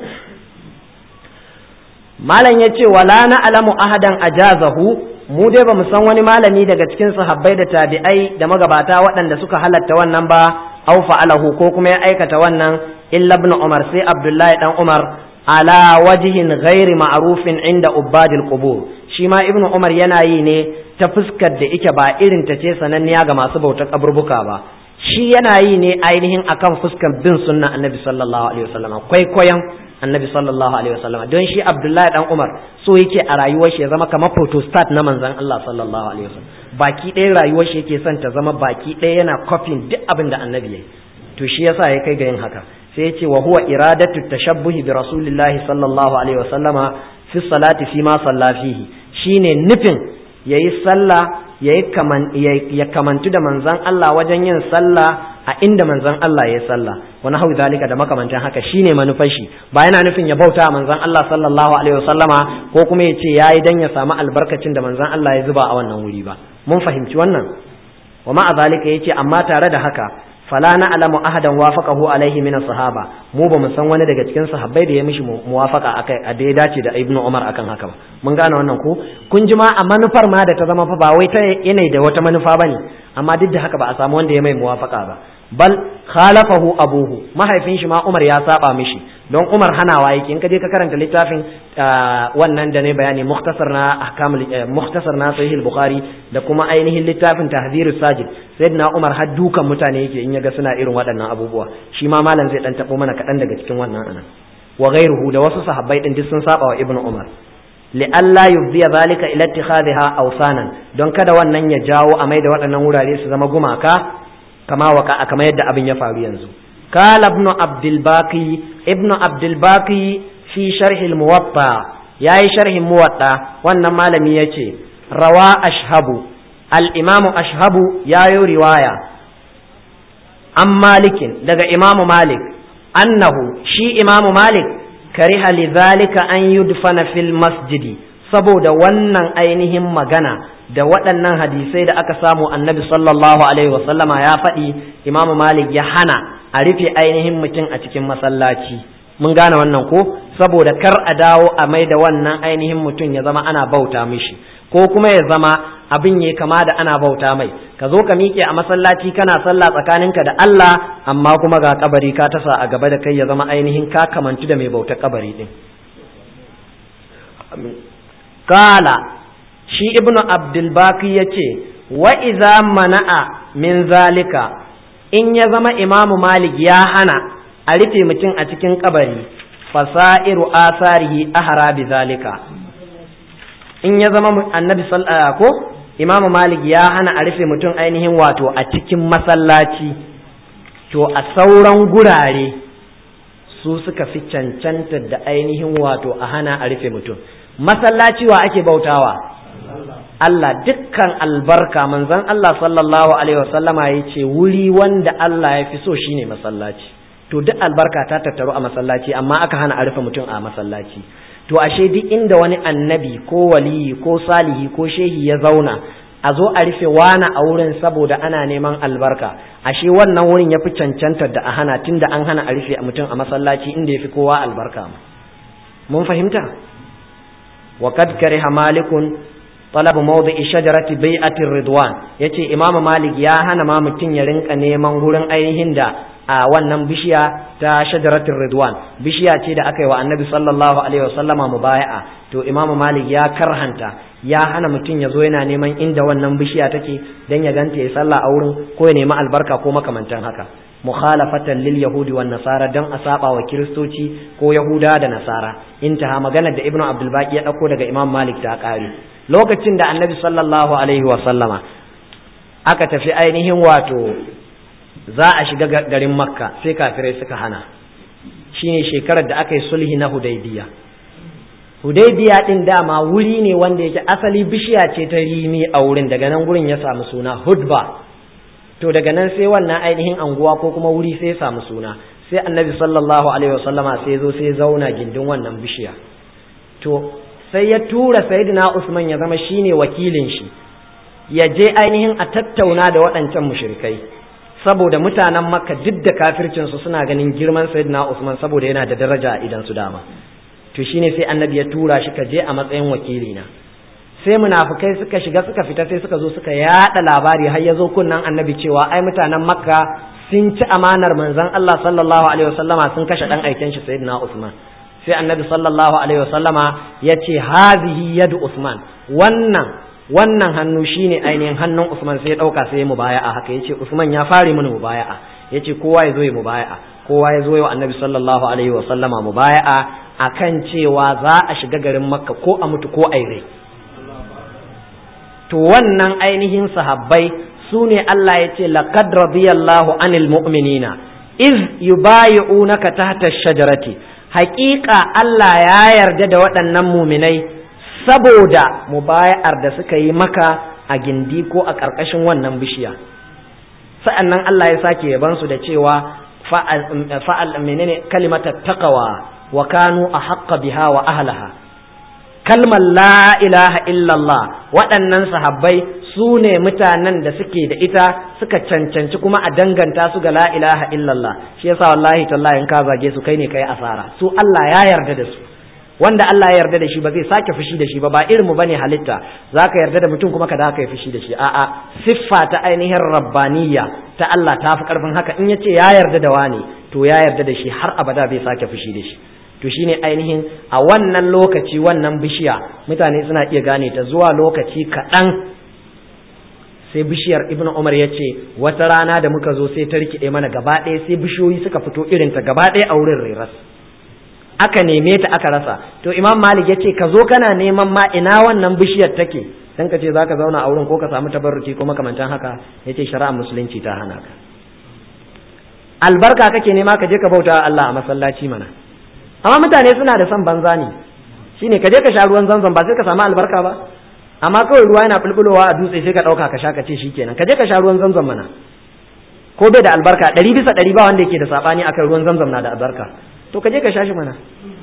malam ya ce wala na alamu ahadan ajazahu mu dai ba mu san wani malami daga cikin sahabbai da tabi'ai da magabata waɗanda suka halatta wannan ba au fa'alahu ko kuma ya aikata wannan illa ibn umar sai abdullahi dan umar ala wajihin ghairi ma'rufin inda ubadil qubur shi ma ibn umar yana yi ne ta fuskar da ike ba irin ta ce sananniya ga masu bautar kaburbuka ba shi yana yi ne ainihin akan fuskar bin sunna annabi sallallahu alaihi wasallam kwaikwayon annabi sallallahu alaihi wasallam don shi abdullahi dan umar so yake a rayuwar shi ya zama kamar photostat na manzon Allah sallallahu alaihi wasallam baki ɗaya rayuwar shi yake son ta zama baki ɗaya yana kofin duk abin da annabi yayi to shi yasa ya kai ga yin haka sai ya ce wa huwa iradatu tashabbuhi bi rasulillahi sallallahu alaihi wasallama fi salati fi ma salla fihi shine nufin yayi sallah yayi kaman ya kamantu da manzon Allah wajen yin sallah a inda manzon Allah ya sallah wa nahu zalika da makamantan haka shine manufar shi ba yana nufin ya bauta manzon Allah sallallahu alaihi wasallama ko kuma ya ce yayi dan ya samu albarkacin da manzon Allah ya zuba a wannan wuri ba mun fahimci wannan wa ma zalika yace amma tare da haka fala na alamu ahadan wafaqahu alaihi min sahaba mu ba mu san wani daga cikin sahabbai da ya mishi muwafaqa akai a da ya dace da ibnu umar akan haka ba mun gane wannan ko kun ji ma a manufar ma da ta zama fa ba wai ta yanayi da wata manufa bane amma duk da haka ba a samu wanda ya mai muwafaqa ba bal khalafahu abuhu mahaifin shi ma Umar ya saba mishi don Umar hanawa yake in ka je ka karanta littafin wannan da ne bayani mukhtasar na ahkamul mukhtasar na sahih bukhari da kuma ainihin littafin tahzirus sajid sayyidina Umar har dukan mutane yake in yaga suna irin waɗannan abubuwa shi ma malam zai dan tabo mana kaɗan daga cikin wannan anan wa ghairuhu da wasu sahabbai din duk sun saba wa ibnu Umar li'alla yubdiya zalika ila ittikhadha awsanan don kada wannan ya jawo a mai da waɗannan wurare su zama gumaka kama waka kama yadda abin ya faru yanzu kala ibnu abdul baqi ibnu abdul baqi fi sharh al muwatta yayi sharhin muwatta wannan malami yace rawa ashhabu al imam ashhabu yayo riwaya an malikin daga imamu malik annahu shi imamu malik kariha lidhalika an yudfana fil masjidi saboda wannan ainihin magana da waɗannan hadisai da aka samu annabi sallallahu alaihi wasallama ya faɗi imamu malik ya hana a rufe ainihin mutum a cikin masallaci mun gane wannan ko saboda kar a dawo a mai da wannan ainihin mutum ya zama ana bauta mishi ko kuma ya zama abin ya kama da ana bauta mai ka zo ka miƙe a masallaci kana sallah tsakaninka da Allah amma kuma ga kabari ka tasa a gaba da kai ya zama ainihin ka kamantu da mai bautar kabari din kala shi ibnu abdulbaki ya ce wa iza mana'a min zalika in ya zama imamu malik ya hana a rufe mutum a cikin kabari fasa'iru asarihi ahara bi zalika in ya zama annabi ko imamu malik ya hana a rufe mutum ainihin wato a cikin masallaci to a sauran gurare su suka fi cancanta da ainihin wato a hana a rufe mutum masallaci wa ake bautawa Allah dukkan albarka manzon Allah sallallahu alaihi wasallama ya ce wuri wanda Allah ya fi so shine masallaci to duk albarka ta tattaru a masallaci amma aka hana a rufe mutum a masallaci to ashe duk inda wani annabi ko waliyi ko salihi ko shehi ya zauna a zo a rufe wani a wurin saboda ana neman albarka ashe wannan wurin ya fi cancantar da a hana tunda an hana a rufe mutum a masallaci inda ya fi kowa albarka mun fahimta wa kad kariha malikun talab mawdi'i shajarati bai'atir ridwan yace imamu malik ya hana ma mutum ya rinka neman gurin ainihin da a wannan bishiya ta shajaratul ridwan bishiya ce da aka yi wa annabi sallallahu alaihi wasallama mubaya'a to imamu malik ya karhanta ya hana mutum ya zo yana neman inda wannan bishiya take dan ya ganta ya sallah a wurin ko ya nemi albarka ko makamantan haka mukhalafatan lil yahudi wan nasara dan a saba wa kiristoci ko yahuda da nasara intaha maganar da ibnu abdul baqi ya dauko daga imam malik ta kare lokacin da annabi sallallahu alaihi wasallama aka tafi ainihin wato za a shiga garin makka sai kafirai suka hana shine shekarar da aka yi sulhi na hudaybiya hudaybiya din dama wuri ne wanda yake asali bishiya ce ta rimi a wurin daga nan gurin ya samu suna hudba to daga nan sai wannan ainihin anguwa ko kuma wuri sai ya samu suna sai annabi sallallahu alaihi wasallama sai zo sai zauna gindin wannan bishiya to sai ya tura sayyidina usman ya zama shine wakilin shi ya je ainihin a tattauna da waɗancan mushrikai saboda mutanen makka duk da kafircinsu suna ganin girman sayyidina usman saboda yana da daraja a idan su dama to shine sai annabi ya tura shi ka je a matsayin wakili na sai munafukai suka shiga suka fita sai suka zo suka yada labari har ya zo kunnan annabi cewa ai mutanen makka sun ci amanar manzon Allah sallallahu alaihi wasallama sun kashe dan aiken shi sayyidina usman sai annabi sallallahu alaihi wasallama ya ce hazihi yadu usman wannan wannan hannu shine ainihin hannun Usman sai ya dauka sai ya mubaya'a haka yace Usman ya fare mini mubaya'a yace kowa ya zo ya mubaya'a kowa ya zo ya annabi sallallahu alaihi wa sallama mubaya'a akan cewa za a shiga garin Makka ko a mutu ko a rai to wannan ainihin sahabbai su ne Allah ya ce laqad radiyallahu anil mu'minina iz yubayi'unaka tahta shajarati haƙiƙa Allah ya yarda da waɗannan muminai saboda mubaya'ar da suka yi maka a gindi ko a ƙarƙashin wannan bishiya sa'annan Allah ya sake yaban su da cewa fa'al menene kalimata taqwa wa kanu ahqqa biha wa ahlaha kalmar la ilaha illallah waɗannan sahabbai su ne mutanen da suke da ita suka cancanci kuma a danganta su ga la ilaha illallah shi yasa wallahi tallahi in ka zage su kai ne kai asara su Allah ya yarda da su wanda Allah ya yarda da shi ba zai sake fushi da shi ba ba irin mu bane halitta zaka yarda da mutum kuma ka da ka yi fushi da shi a'a siffa ta ainihin rabbaniyya ta Allah ta fi karfin haka in yace ya yarda da wani to ya yarda da shi har abada bai sake fushi da shi to shine ainihin a wannan lokaci wannan bishiya mutane suna iya gane ta zuwa lokaci kaɗan sai bishiyar ibnu umar ya ce wata rana da muka zo sai ta rikide mana gaba ɗaya sai bishiyoyi suka fito irinta gaba ɗaya a wurin reras aka neme ta aka rasa to imam malik ya ce ka zo kana neman ma ina wannan bishiyar take dan ka ce za ka zauna a wurin ko ka samu tabarruki ko makamantan haka ya ce shari'a musulunci ta hana ka albarka kake nema ka je ka bauta Allah a masallaci mana amma mutane suna da son banza ne shine ka je ka sha ruwan zanzan ba sai ka samu albarka ba amma kawai ruwa yana bulbulowa a dutse sai ka ɗauka ka sha ka ce shikenan ka je ka sha ruwan zanzan mana ko bai da albarka ɗari bisa ɗari ba wanda yake da saɓani akan ruwan zanzan na da albarka to ka je ka sha shi mana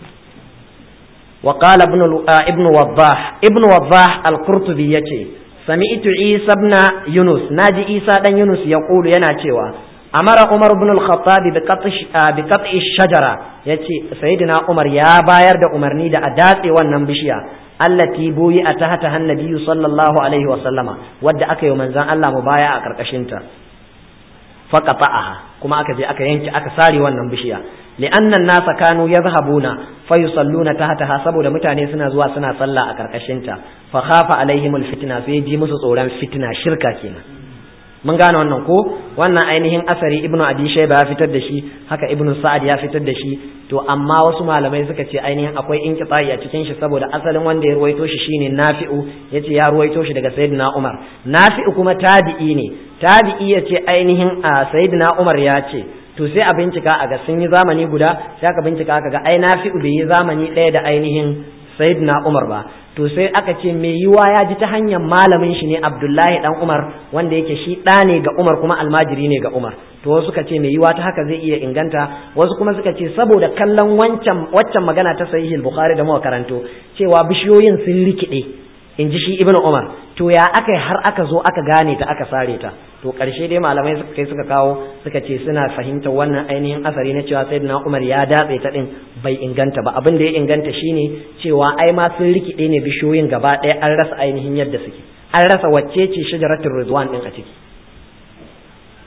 وقال ابن ابن وضاح ابن وضاح القرطبي yace سمعت عيسى ابن يونس ناجي عيسى دان يونس يقول yana cewa amara umar ibn al-khattab bi qat'i shajara yace sayyidina umar ya bayar da umarni da a datse wannan bishiya allati buyi a tahta hannabi sallallahu alaihi wa sallama wadda aka yi manzon Allah mubaya a karkashin ta faqata'aha kuma aka je aka yanke aka sare wannan bishiya li'anna an-nasa kanu yadhhabuna fa yusalluna tahtaha saboda mutane suna zuwa suna sallah a karkashin ta fa khafa alaihim al-fitna sai ji musu tsoron fitna shirka kenan mun gane wannan ko wannan ainihin asari ibnu abi shayba ya fitar da shi haka ibnu sa'ad ya fitar da shi to amma wasu malamai suka ce ainihin akwai inqita'i a cikin shi saboda asalin wanda ya ruwaito shi shine nafi'u yace ya ruwaito shi daga sayyidina umar nafi'u kuma tabi'i ne tabi'i yace ainihin a sayyidina umar ya ce to sai a bincika a ga sun yi zamani guda sai aka bincika aka ga ai nafi'u bai yi zamani ɗaya da ainihin sayyidina umar ba to sai aka ce mai yiwa ya ji ta hanyar malamin shi ne abdullahi dan umar wanda yake shi ɗa ne ga umar kuma almajiri ne ga umar to wasu suka ce mai yiwa ta haka zai iya inganta wasu kuma suka ce saboda kallon wancan waccan magana ta sahihul bukhari da muka karanto cewa bishiyoyin sun rikide in ji shi ibnu umar to ya aka har aka zo aka gane ta aka sare ta to ƙarshe dai malamai suka kai suka kawo suka ce suna fahimtar wannan ainihin asari na cewa sayyidina umar ya datse ta din bai inganta ba abin da ya inganta shine cewa ai ma sun rikide ne bishiyoyin gaba ɗaya an rasa ainihin yadda suke an rasa wacce ce shajaratul ridwan din a ciki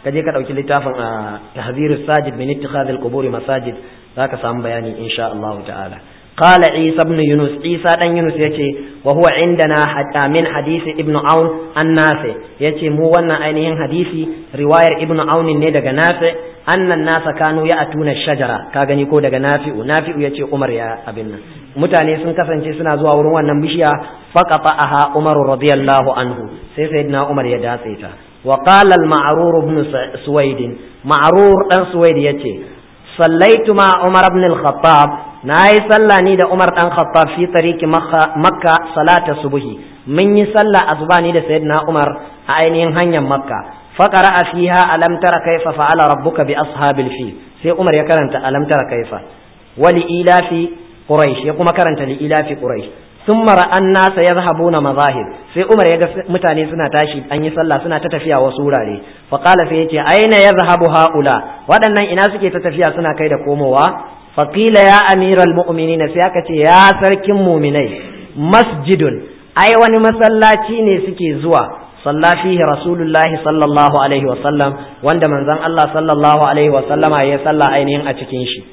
ka je ka ɗauki littafin a tahzirus sajid min ittikhadhil quburi masajid zaka samu bayani insha Allah ta'ala قال عيسى بن يونس عيسى دان يونس yace wa huwa indana hatta min hadisi ibnu aun an nafi yace mu wannan ainihin hadisi riwayar ibnu aun ne daga nafi annan nasa kanu ya atuna shajara ka gani ko daga nafi'u nafi'u yace umar ya abin nan mutane sun kasance suna zuwa wurin wannan bishiya faqata'aha umar radiyallahu anhu sai sayyidina umar ya datse ta wa qala al-ma'rur ibn suwaid ma'rur dan suwaid yace sallaitu ma umar ibn al-khattab na yi sallah ni da Umar dan Khattab fi tariki Makka salata subuhi mun yi sallah asuba ni da Sayyidina Umar a ainihin hanyar Makka faqara fiha alam tara kaifa fa'ala rabbuka bi ashabil fil sai Umar ya karanta alam tara kaifa wali ilafi quraish ya kuma karanta li ilafi quraish thumma ra'an nasa yadhhabuna mazahib sai Umar ya ga mutane suna tashi an yi sallah suna ta tafiya wasu wurare fa qala sai yace aina yadhhabu haula waɗannan ina suke ta tafiya suna kai da komowa faƙila ya amiral mu'minina sai aka ce ya sarkin muminai masjidun ai wani masallaci ne suke zuwa salla fihi rasulullahi sallallahu alaihi wa sallam wanda manzon Allah sallallahu alaihi wa sallama ya salla ainihin a cikin shi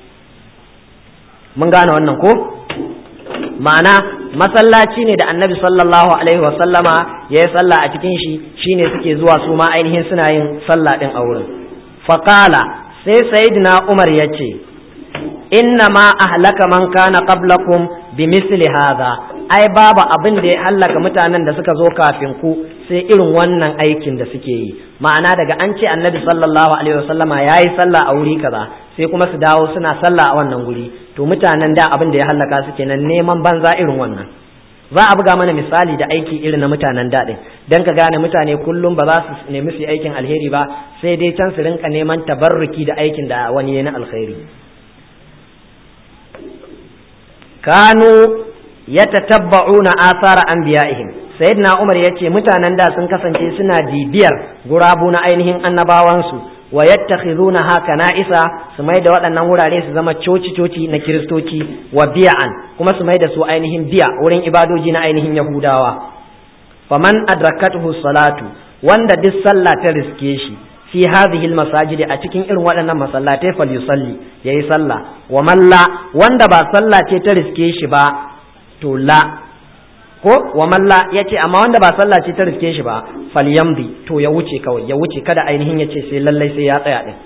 mun gane wannan ko ma'ana masallaci ne da annabi sallallahu alaihi wa sallama ya yi salla a cikin shi shine suke zuwa su ma ainihin suna yin sallah din a wurin faqala sai sayyidina umar ya ce inna ma ahlaka man kana qablakum bimithli hadha ai babu abin da ya hallaka mutanen da suka zo kafin ku sai irin wannan aikin da suke yi ma'ana daga an ce annabi sallallahu alaihi wasallama yayi sallah a wuri kaza sai kuma su dawo suna sallah a wannan guri to mutanen da abin da ya hallaka su kenan neman banza irin wannan za a buga mana misali da aiki irin na mutanen daɗin don ka gane mutane kullum ba za su nemi su aikin alheri ba sai dai can su rinka neman tabarruki da aikin da wani ya na alheri kanu yatatabba'una athara anbiya'ihim sayyidina umar yace mutanen da sun kasance suna bibiyar gurabu na ainihin annabawansu wa yattakhizuna haka na'isa su mai da waɗannan wurare su zama coci coci na kiristoci wa biya'an kuma su mai da su ainihin biya wurin ibadoji na ainihin yahudawa faman adrakatuhu salatu wanda duk sallah ta riske shi fi hadhihi almasajidi a cikin irin waɗannan masallatai fal yusalli yayi sallah wa malla wanda ba sallah ce ta riske shi ba to la ko wa malla yace amma wanda ba sallah ce ta riske shi ba fal yamdi to ya wuce kawai ya wuce kada ainihin yace sai lallai sai ya tsaya din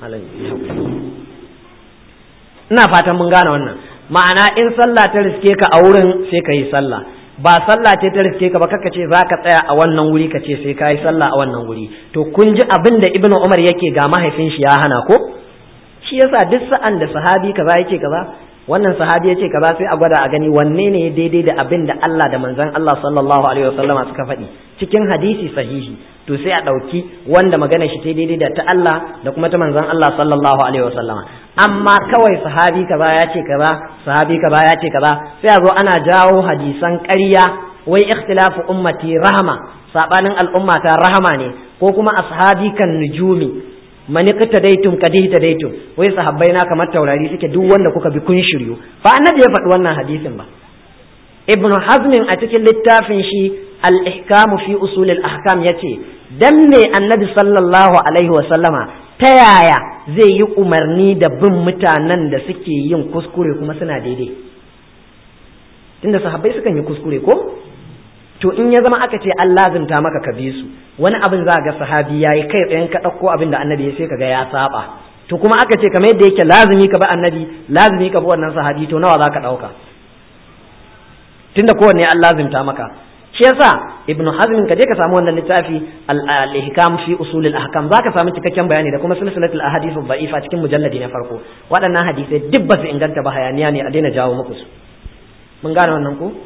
ina fatan mun gane wannan ma'ana in sallah ta riske ka a wurin sai ka yi sallah ba sallah ce ta riske ka ba kaka ce za ka tsaya a wannan wuri ka ce sai ka yi sallah a wannan wuri to kun ji abin da ibnu umar yake ga mahaifin shi ya hana ko shi yasa duk sa'an da sahabi kaza yake kaza wannan sahabi yace kaza sai a gwada a gani wanne ne daidai da abin da Allah da manzon Allah sallallahu alaihi wasallama suka faɗi cikin hadisi sahihi to sai a ɗauki wanda magana shi ta daidai da ta Allah da kuma ta manzon Allah sallallahu alaihi wasallama amma kawai sahabi kaza ya ce kaza sahabi kaza ya ce kaza sai a zo ana jawo hadisan ƙarya wai ikhtilafu ummati rahama sabanin al'umma ta rahama ne ko kuma ashabi kan nujumi man iqtadaytum qad ihtadaytum wai sahabbai na kamar taurari suke duk wanda kuka bi kun shiryu fa annabi ya faɗi wannan hadisin ba ibnu hazmin a cikin littafin shi al-ihkam fi usul al-ahkam yace dan me annabi sallallahu alaihi wa sallama ta yaya zai yi umarni da bin mutanen da suke yin kuskure kuma suna daidai tunda sahabbai sukan yi kuskure ko to in ya zama aka ce an lazimta maka ka bi su wani abin za ga sahabi yayi kai tsayen ka ɗauko abin da annabi ya sai ka ga ya saba to kuma aka ce kamar yadda yake lazimi ka bi annabi lazimi ka bi wannan sahabi to nawa za ka ɗauka tunda kowanne an lazimta maka shi yasa ibnu hazm ka je ka samu wannan littafi al-ihkam fi usul al-ahkam zaka samu cikakken bayani da kuma silsilatul ahadith ad-da'ifa cikin mujalladi na farko waɗannan hadisai duk ba su inganta ba hayaniya ne a daina jawo muku su mun gane wannan ko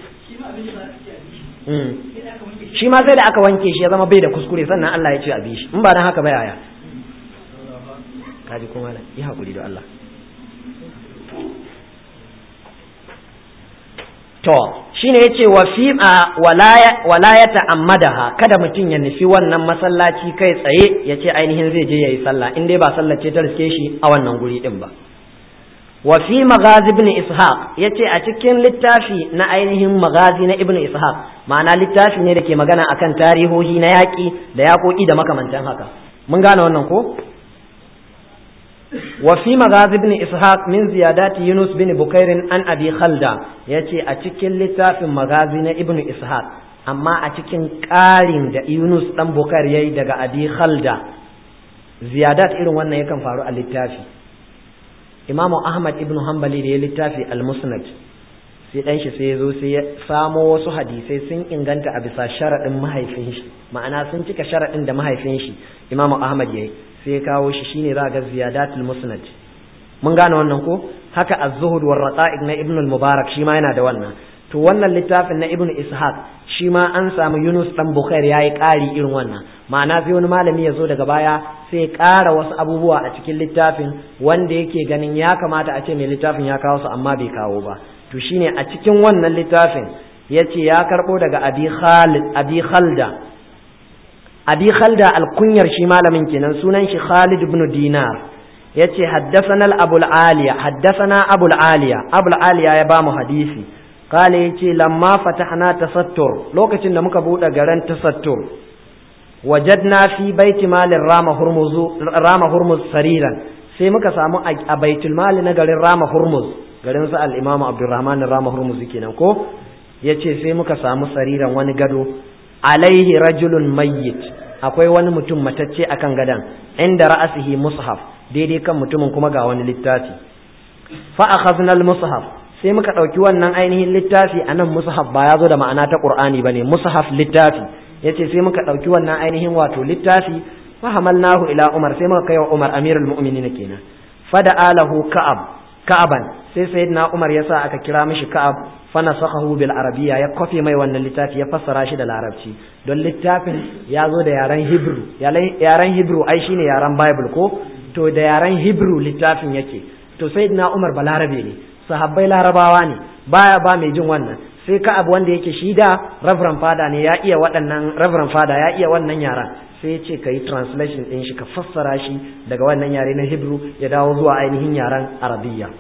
shi ma sai da aka wanke shi ya zama bai da kuskure sannan Allah ya ce a bi shi in ba dan haka ba yaya kaji kuma da yi hakuri da Allah to shine yace wa fi wala ya ta'ammadaha kada mutum ya nufi wannan masallaci kai tsaye yace ainihin zai je yayi sallah in dai ba sallah ce ta riske shi a wannan guri din ba wa fi magazi ibn ishaq yace a cikin littafi na ainihin magazi na ibn ishaq ma'ana littafi ne da ke magana akan tarihohi na yaƙi da yaƙoƙi da makamantan haka mun gane wannan ko wa fi maghazi ibn ishaq min ziyadati yunus bin bukair an abi khalda yace a cikin littafin magazi na ibn ishaq amma a cikin ƙarin da yunus dan bukair yayi daga abi khalda ziyadat irin wannan yakan faru a littafi imamu ahmad ibn hanbali da ya littafi al-musnad sai dan shi sai ya zo sai ya samo wasu hadisai sun inganta a bisa sharaɗin mahaifin shi ma'ana sun cika sharaɗin da mahaifin shi imamu ahmad yayi sai ya kawo shi shine za ga ziyadatul musnad mun gane wannan ko haka az-zuhud war raqa'iq na ibn al-mubarak shi ma yana da wannan to wannan littafin na ibn ishaq shi ma an samu yunus dan bukhair yayi ƙari irin wannan ma'ana sai wani malami ya zo daga baya sai ya ƙara wasu abubuwa a cikin littafin wanda yake ganin ya kamata a ce mai littafin ya kawo su amma bai kawo ba to shine a cikin wannan littafin ya ce ya karɓo daga abi khalid abi khalda abi khalda alkunyar shi malamin kenan sunan shi khalid ibn dinar ya ce haddasana abul aliya haddasana abul aliya abul aliya ya bamu hadisi kale ya ce lamma fatahna tasattur lokacin da muka buɗe garin tasattur wajadna fi baiti malin rama hurmuz rama hurmuz sariran sai muka samu a baitul mali na garin rama hurmuz garin sa al-imamu abdurrahman rama hurmuz kenan ko yace sai muka samu sariran wani gado alaihi rajulun mayyit akwai wani mutum matacce akan gadan inda ra'asihi mushaf daidai kan mutumin kuma ga wani littafi fa akhadna al-mushaf sai muka dauki wannan ainihin littafi anan mushaf ba ya zo da ma'ana ta qur'ani bane mushaf littafi yace sai muka dauki wannan ainihin wato littafi fa hamalnahu ila umar sai muka kai wa umar amirul mu'minin kenan fada alahu ka'ab ka'aban sai sayyidina umar yasa aka kira mishi ka'ab fanasakhahu bil arabiyya ya kofe mai wannan littafi ya fassara shi da larabci don littafin ya zo da yaren hebrew yaren hebrew ai shine yaren bible ko to da yaren hebrew littafin yake to sayyidina umar balarabe ne sahabbai larabawa ne baya ba mai jin wannan sai ka abu wanda yake shi da reverend fada ne ya iya waɗannan reverend fada ya iya wannan yaran sai ya ce ka yi translation ɗin shi ka fassara shi daga wannan yare na hebrew ya dawo zuwa ainihin yaren arabiyya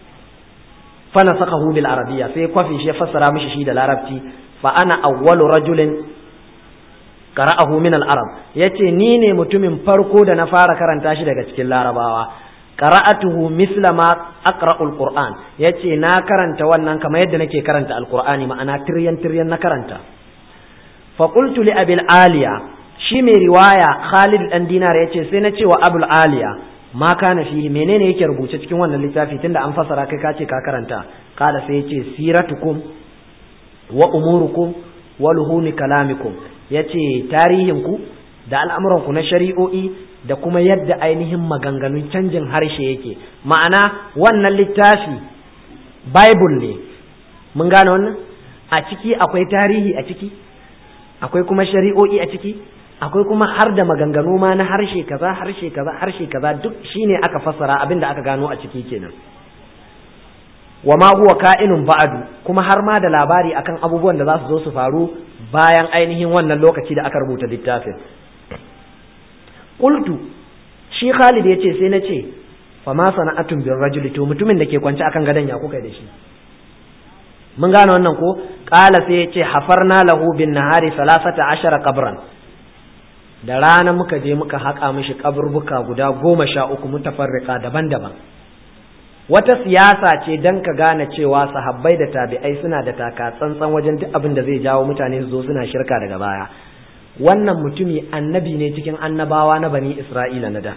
fana saka bil arabiya sai kwafi shi ya fassara mishi shi da larabci fa ana awwalu rajulin qara'ahu min al-arab yace ni ne mutumin farko da na fara karanta shi daga cikin larabawa qara'atuhu misla ma aqra'ul qur'an yace na karanta wannan kamar yadda nake karanta alqur'ani ma'ana tiryan tiryan na karanta fa qultu li abil aliya shi mai riwaya Khalid dan Dinar yace sai na ce wa abul aliya ma kana fihi menene yake rubuce cikin wannan littafi tunda an fasara kai ka ce ka karanta kala sai yace siratukum wa umurukum wa luhumi kalamikum yace tarihin ku da al'amuran ku na shari'o'i da kuma yadda ainihin maganganun canjin harshe yake ma'ana wannan littafi bible ne mun gane wannan a ciki akwai tarihi a ciki akwai kuma shari'o'i a ciki akwai kuma har da maganganu ma na harshe kaza harshe kaza harshe kaza duk shine aka fassara abin da aka gano a ciki kenan wa ma huwa ka'inun ba'du kuma har ma da labari akan abubuwan da za su zo su faru bayan ainihin wannan lokaci da aka rubuta littafin qultu shi Khalid yace sai na ce fa ma sana'atun bir rajuli to mutumin da ke kwance akan gadon ya kuka da shi mun gane wannan ko qala sai yace hafarna lahu bin nahari 13 qabran da rana muka je muka haƙa mishi kaburbuka guda goma sha uku mutafarrika daban-daban wata siyasa ce don ka gane cewa sahabbai da tabi'ai suna da taka tsantsan wajen duk abin da zai jawo mutane su zo suna shirka daga baya wannan mutumi annabi ne cikin annabawa na bani isra'ila na da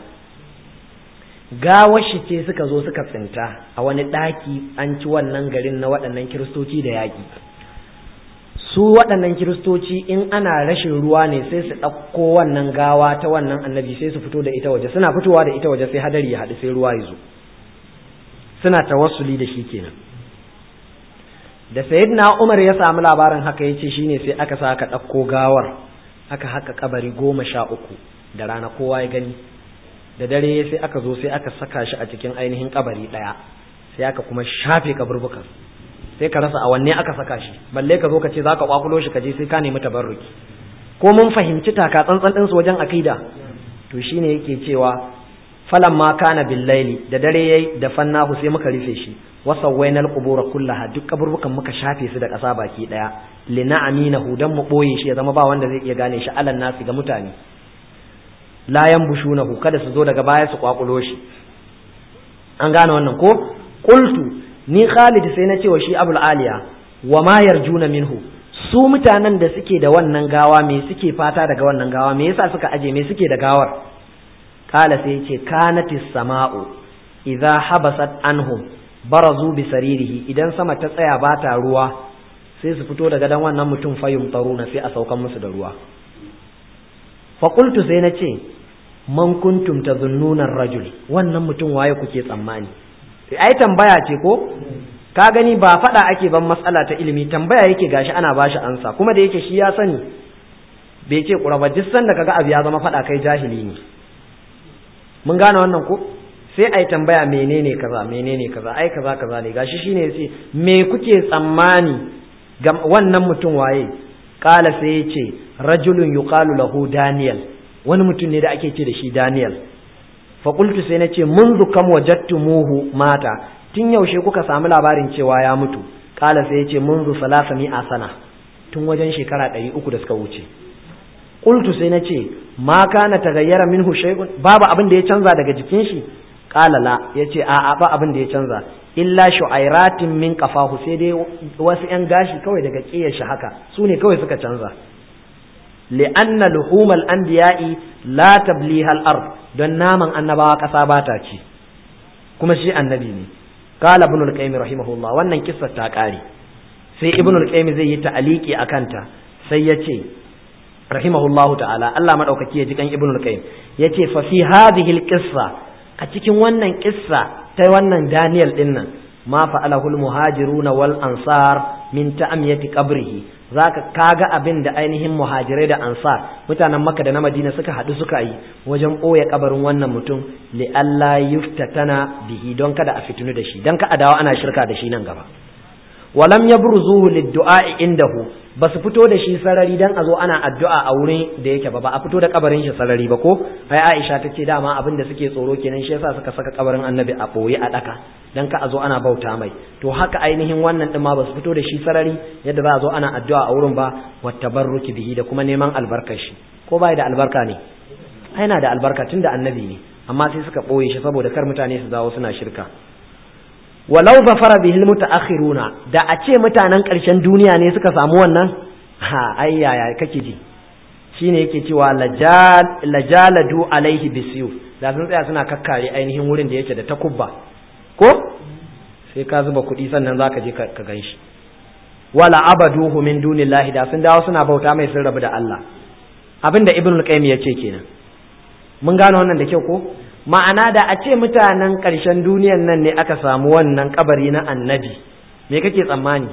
gawar shi ce suka zo suka tsinta a wani ɗaki an ci wannan garin na waɗannan kiristoci da yaƙi su waɗannan kiristoci in ana rashin ruwa ne sai su ɗauko wannan gawa ta wannan annabi sai su fito da ita waje suna fitowa da ita waje sai hadari ya haɗu sai ruwa ya zo suna tawassuli da shi kenan da sayyidina umar ya samu labarin haka ya ce shine sai aka sa aka ɗauko gawar aka haka kabari goma sha uku da rana kowa ya gani da dare sai aka zo sai aka saka shi a cikin ainihin kabari ɗaya sai aka kuma shafe kaburbukan sai ka rasa a wanne aka saka shi balle ka zo ka ce za ka kwakulo shi ka je sai ka nemi tabarruki ko mun fahimci taka tsantsan ɗinsu wajen akida to shine yake cewa falan ma kana billaili da dare yayi da fannahu sai muka rufe shi wa sawwainal qubura kullaha duk kaburbukan muka shafe su da ƙasa baki daya lina aminahu dan mu boye shi ya zama ba wanda zai iya gane shi alan nasi ga mutane la yanbushunahu kada su zo daga baya su kwakulo shi an gane wannan ko qultu ni Khalid sai na ce wa shi Abul Aliya wa ma yarjuna minhu su mutanen da suke da wannan gawa me suke fata daga wannan gawa me yasa suka aje me suke da gawar kala sai yace kanatis sama'u idza habasat anhum barazu bi saririhi idan sama ta tsaya ba ta ruwa sai su fito daga dan wannan mutum fayum taruna sai a saukan musu da ruwa fa qultu sai na ce man kuntum tazunnuna rajul wannan mutum waye kuke tsammani ai tambaya ce ko ka gani ba faɗa ake ban matsala ta ilimi tambaya yake gashi ana bashi ansa kuma da yake shi ya sani bai ce ƙura ba duk sanda kaga abu ya zama faɗa kai jahili ne mun gane wannan ko sai ai tambaya menene kaza menene kaza ai kaza kaza ne gashi shine yace me kuke tsammani ga wannan mutum waye kala sai yace rajulun yuqalu lahu daniel wani mutum ne da ake ce da shi daniel fa qultu sai nace munzu kam wajadtumuhu mata tun yaushe kuka samu labarin cewa ya mutu kala sai yace munzu salasa mi'a sana tun wajen shekara ɗari uku da suka wuce qultu sai nace ma kana tagayyara minhu shay'un babu abin da ya canza daga jikin shi qala la yace a a ba abin da ya canza illa shu'airatin min qafahu sai dai wasu yan gashi kawai daga kiyar shi haka su ne kawai suka canza li'anna luhumal anbiya'i la tabliha al-ard don naman annabawa kasa ba ta ci kuma shi annabi ne qala ibn al-qayyim rahimahullah wannan kissar ta kare sai ibn al-qayyim zai yi ta'aliki akan ta sai ya ce rahimahullahu ta'ala Allah madaukaki ya ji kan ibn al-qayyim yace fa fi hadhihi al-qissa a cikin wannan kissa ta wannan Daniel din nan ma fa'alahu al-muhajiruna wal ansar min ta'amiyati qabrihi zaka kaga abin da ainihin muhajirai da ansar mutanen Makka da na Madina suka hadu suka yi wajen boye kabarin wannan mutum li alla yuftatana bihi don kada a fitinu da shi don ka adawa ana shirka da shi nan gaba walam yabruzuhu lid-du'a indahu ba su fito da shi sarari dan a zo ana addu'a a wurin da yake ba ba a fito da kabarin shi sarari ba ko ai Aisha ta ce dama abin da suke tsoro kenan shi yasa suka saka kabarin Annabi a boye a daka dan ka a zo ana bauta mai to haka ainihin wannan din ma ba su fito da shi sarari yadda za a zo ana addu'a a wurin ba wattabarruki bihi da kuma neman albarkar shi ko bai da albarka ne ai na da albarka tunda Annabi ne amma sai suka boye shi saboda kar mutane su dawo suna shirka walau zafara bihil mutaakhiruna da a ce mutanen ƙarshen duniya ne suka samu wannan ha ai yaya kake ji shine yake cewa lajaladu alaihi bisiyu da sun tsaya suna kakkare ainihin wurin da yake da takubba ko sai ka zuba kuɗi sannan zaka je ka ganshi wala abaduhu min dunillahi da sun dawo suna bauta mai sun rabu da Allah abinda ibnul qayyim yace kenan mun gane wannan da kyau ko ma'ana da a ce mutanen ƙarshen duniyan nan ne aka samu wannan kabari na annabi me kake tsammani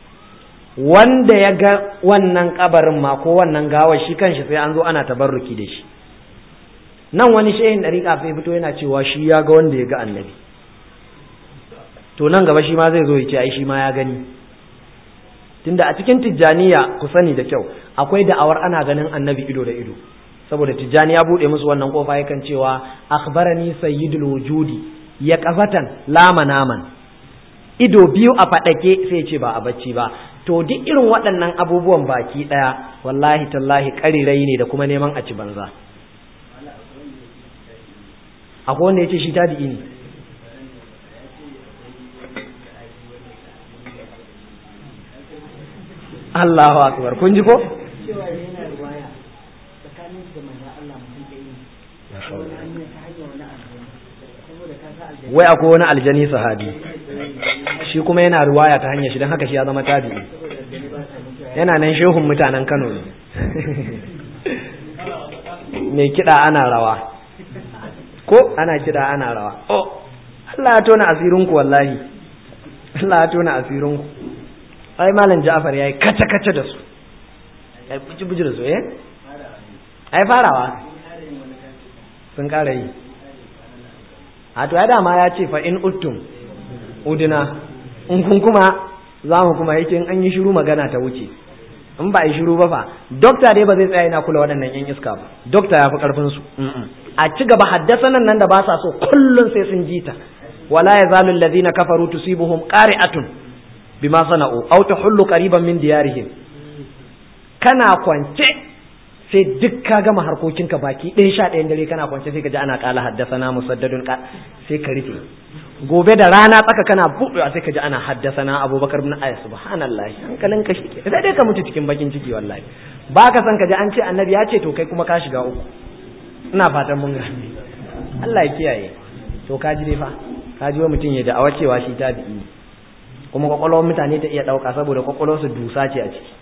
wanda ya ga wannan kabarin ma ko wannan gawar shi kanshi sai an zo ana tabarruki da shi nan wani shehin ɗariƙa sai fito yana cewa shi ya ga wanda ya ga annabi to nan gaba shi ma zai zo ya ce ai shi ma ya gani tunda a cikin tijjaniya ku sani da kyau akwai da'awar ana ganin annabi ido da ido saboda tijjani ya bude musu wannan kofa yakan cewa akhbarani sayyidul wujudi ya kafatan lama naman ido biyu a fadake sai ce ba a bacci ba to duk irin waɗannan abubuwan baki ɗaya wallahi tallahi ƙarirai ne da kuma neman a ci banza akwai wanda ya ce shi tabi'i ne Allahu akbar kun ji ko wai akwai wani aljani sahabi shi kuma yana riwaya ta hanyar shi don haka shi ya zama tabi'i yana nan shehun mutanen Kano ne mai kiɗa ana rawa ko ana kiɗa ana rawa oh Allah ya tona asirinku wallahi Allah ya tona asirinku ai malam Ja'far yayi kace kace da su ai buji buji da su eh ai farawa sun ƙara yi a to ya dama ya ce fa in uttum udina in kun kuma za mu kuma yake in an yi shiru magana ta wuce in ba a yi shiru ba fa dokta dai ba zai tsaya yana kula waɗannan yan iska ba dokta ya fi ƙarfin su a ci gaba haddasa nan nan da ba sa so kullum sai sun ji ta wala yazalu alladhina kafaru tusibuhum qari'atun bima sana'u aw tahullu qariban min diyarihim kana kwance sai duk ka gama harkokinka baki ɗaya sha ɗayan dare kana kwance sai ka ji ana ƙala haddasana musaddadun sai ka rufe gobe da rana tsaka kana buɗewa sai ka ji ana haddasana abubakar bin ayas subhanallahi hankalin ka shike sai dai ka mutu cikin bakin ciki wallahi ba ka san ka ji an ce annabi ya ce to kai kuma ka shiga uku ina fatan mun gane Allah ya kiyaye to ka ji dai fa ka ji wa mutum ya da'awa cewa shi tabi'i ne kuma kwakwalwar mutane ta iya ɗauka saboda kwakwalwar su dusa ce a ciki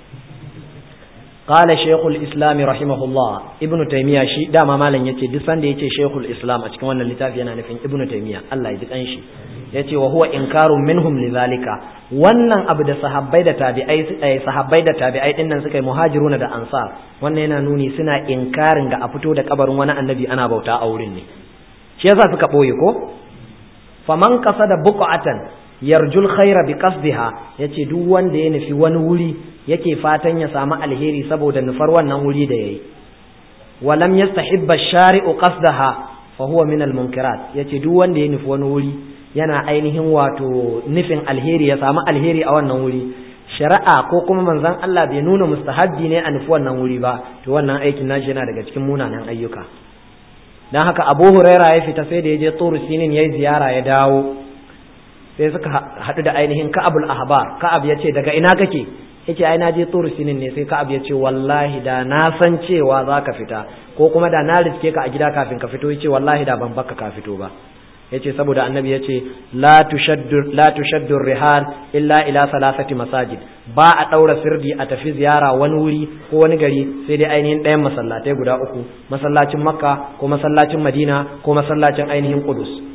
قال شيخ الإسلام رحمه الله ابن تيمية شي داما مالن yace duk sanda yace shaykhul islam a cikin wannan littafi yana nufin ibnu taymiya Allah ya ji kan shi yace wa huwa inkarun minhum lidhalika wannan abu da sahabbai da tabi'ai sahabbai da tabi'ai din nan suka yi muhajiruna da ansar wannan yana nuni suna inkarin ga a fito da kabarin wani annabi ana bauta a wurin ne shi yasa suka boye ko faman qasada buqatan yarjul khaira bi qasdiha yace duk wanda ya nufi wani wuri yake fatan ya samu alheri saboda nufar wannan wuri da yayi walam yastahibba shari'u qasdaha fa huwa min al munkirat yace duk wanda ya nufi wani wuri yana ainihin wato nufin alheri ya samu alheri a wannan wuri shari'a ko kuma manzon Allah bai nuna mustahabbi ne a nufi wannan wuri ba to wannan aikin nashi yana daga cikin munanan ayyuka dan haka Abu Huraira ya fita sai da ya je Tur Sinin yayi ziyara ya dawo sai suka haɗu da ainihin Ka'abul Ahbar Ka'ab ya ce daga ina kake yace ai na je Tur Sinin ne sai Ka'ab ya ce wallahi da na san cewa zaka fita ko kuma da na riske ka a gida kafin ka fito yace wallahi da ban baka ka fito ba yace saboda annabi yace la tushaddu la tushaddu rihal illa ila salasati masajid ba a daura sirdi a tafi ziyara wani wuri ko wani gari sai dai ainihin ɗayan masallatai guda uku masallacin makka ko masallacin madina ko masallacin ainihin qudus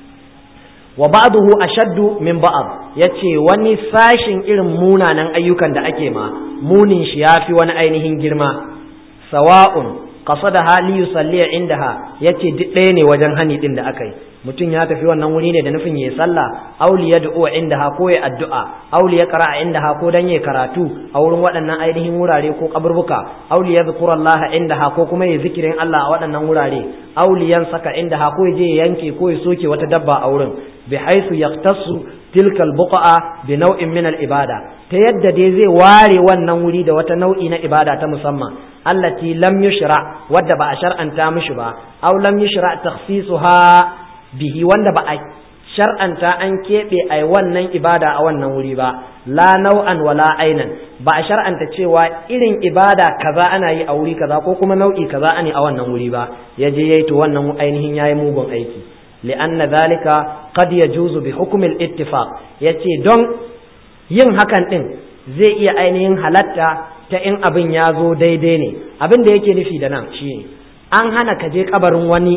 wa ba'dahu ashaddu min ba'd yace wani sashin irin munanan ayyukan da ake ma munin shi yafi wani ainihin girma sawa'un qasada hali yusalli indaha yace duk ɗaya ne wajen hani din da aka yi mutum ya tafi wannan wuri ne da nufin yayi sallah auli ya du'a indaha ko ya addu'a auli ya qara'a indaha ko dan yayi karatu a wurin waɗannan ainihin wurare ko kaburbuka auli ya zikrullaha indaha ko kuma yayi zikirin Allah a waɗannan wurare auli yan saka indaha ko ya je ya yanke ko ya soke wata dabba a wurin bi haythu yaqtasu tilka al-buqa bi naw'in min al-ibada ta yadda dai zai ware wannan wuri da wata nau'i na ibada ta musamman allati lam yushra wadda ba a shar'anta mishi ba aw lam yushra takhsisuha bihi wanda ba a shar'anta an keɓe a wannan ibada a wannan wuri ba la nau'an wala ainan ba a shar'anta cewa irin ibada kaza ana yi a wuri kaza ko kuma nau'i kaza ani a wannan wuri ba ya je yayi to wannan ainihin yayi mugun aiki li'anna zalika qad yajuzu bi hukm al-ittifaq yace don yin hakan din zai iya ainihin halatta ta in abin ya zo daidai ne abin da yake nufi da nan shine an hana ka je kabarin wani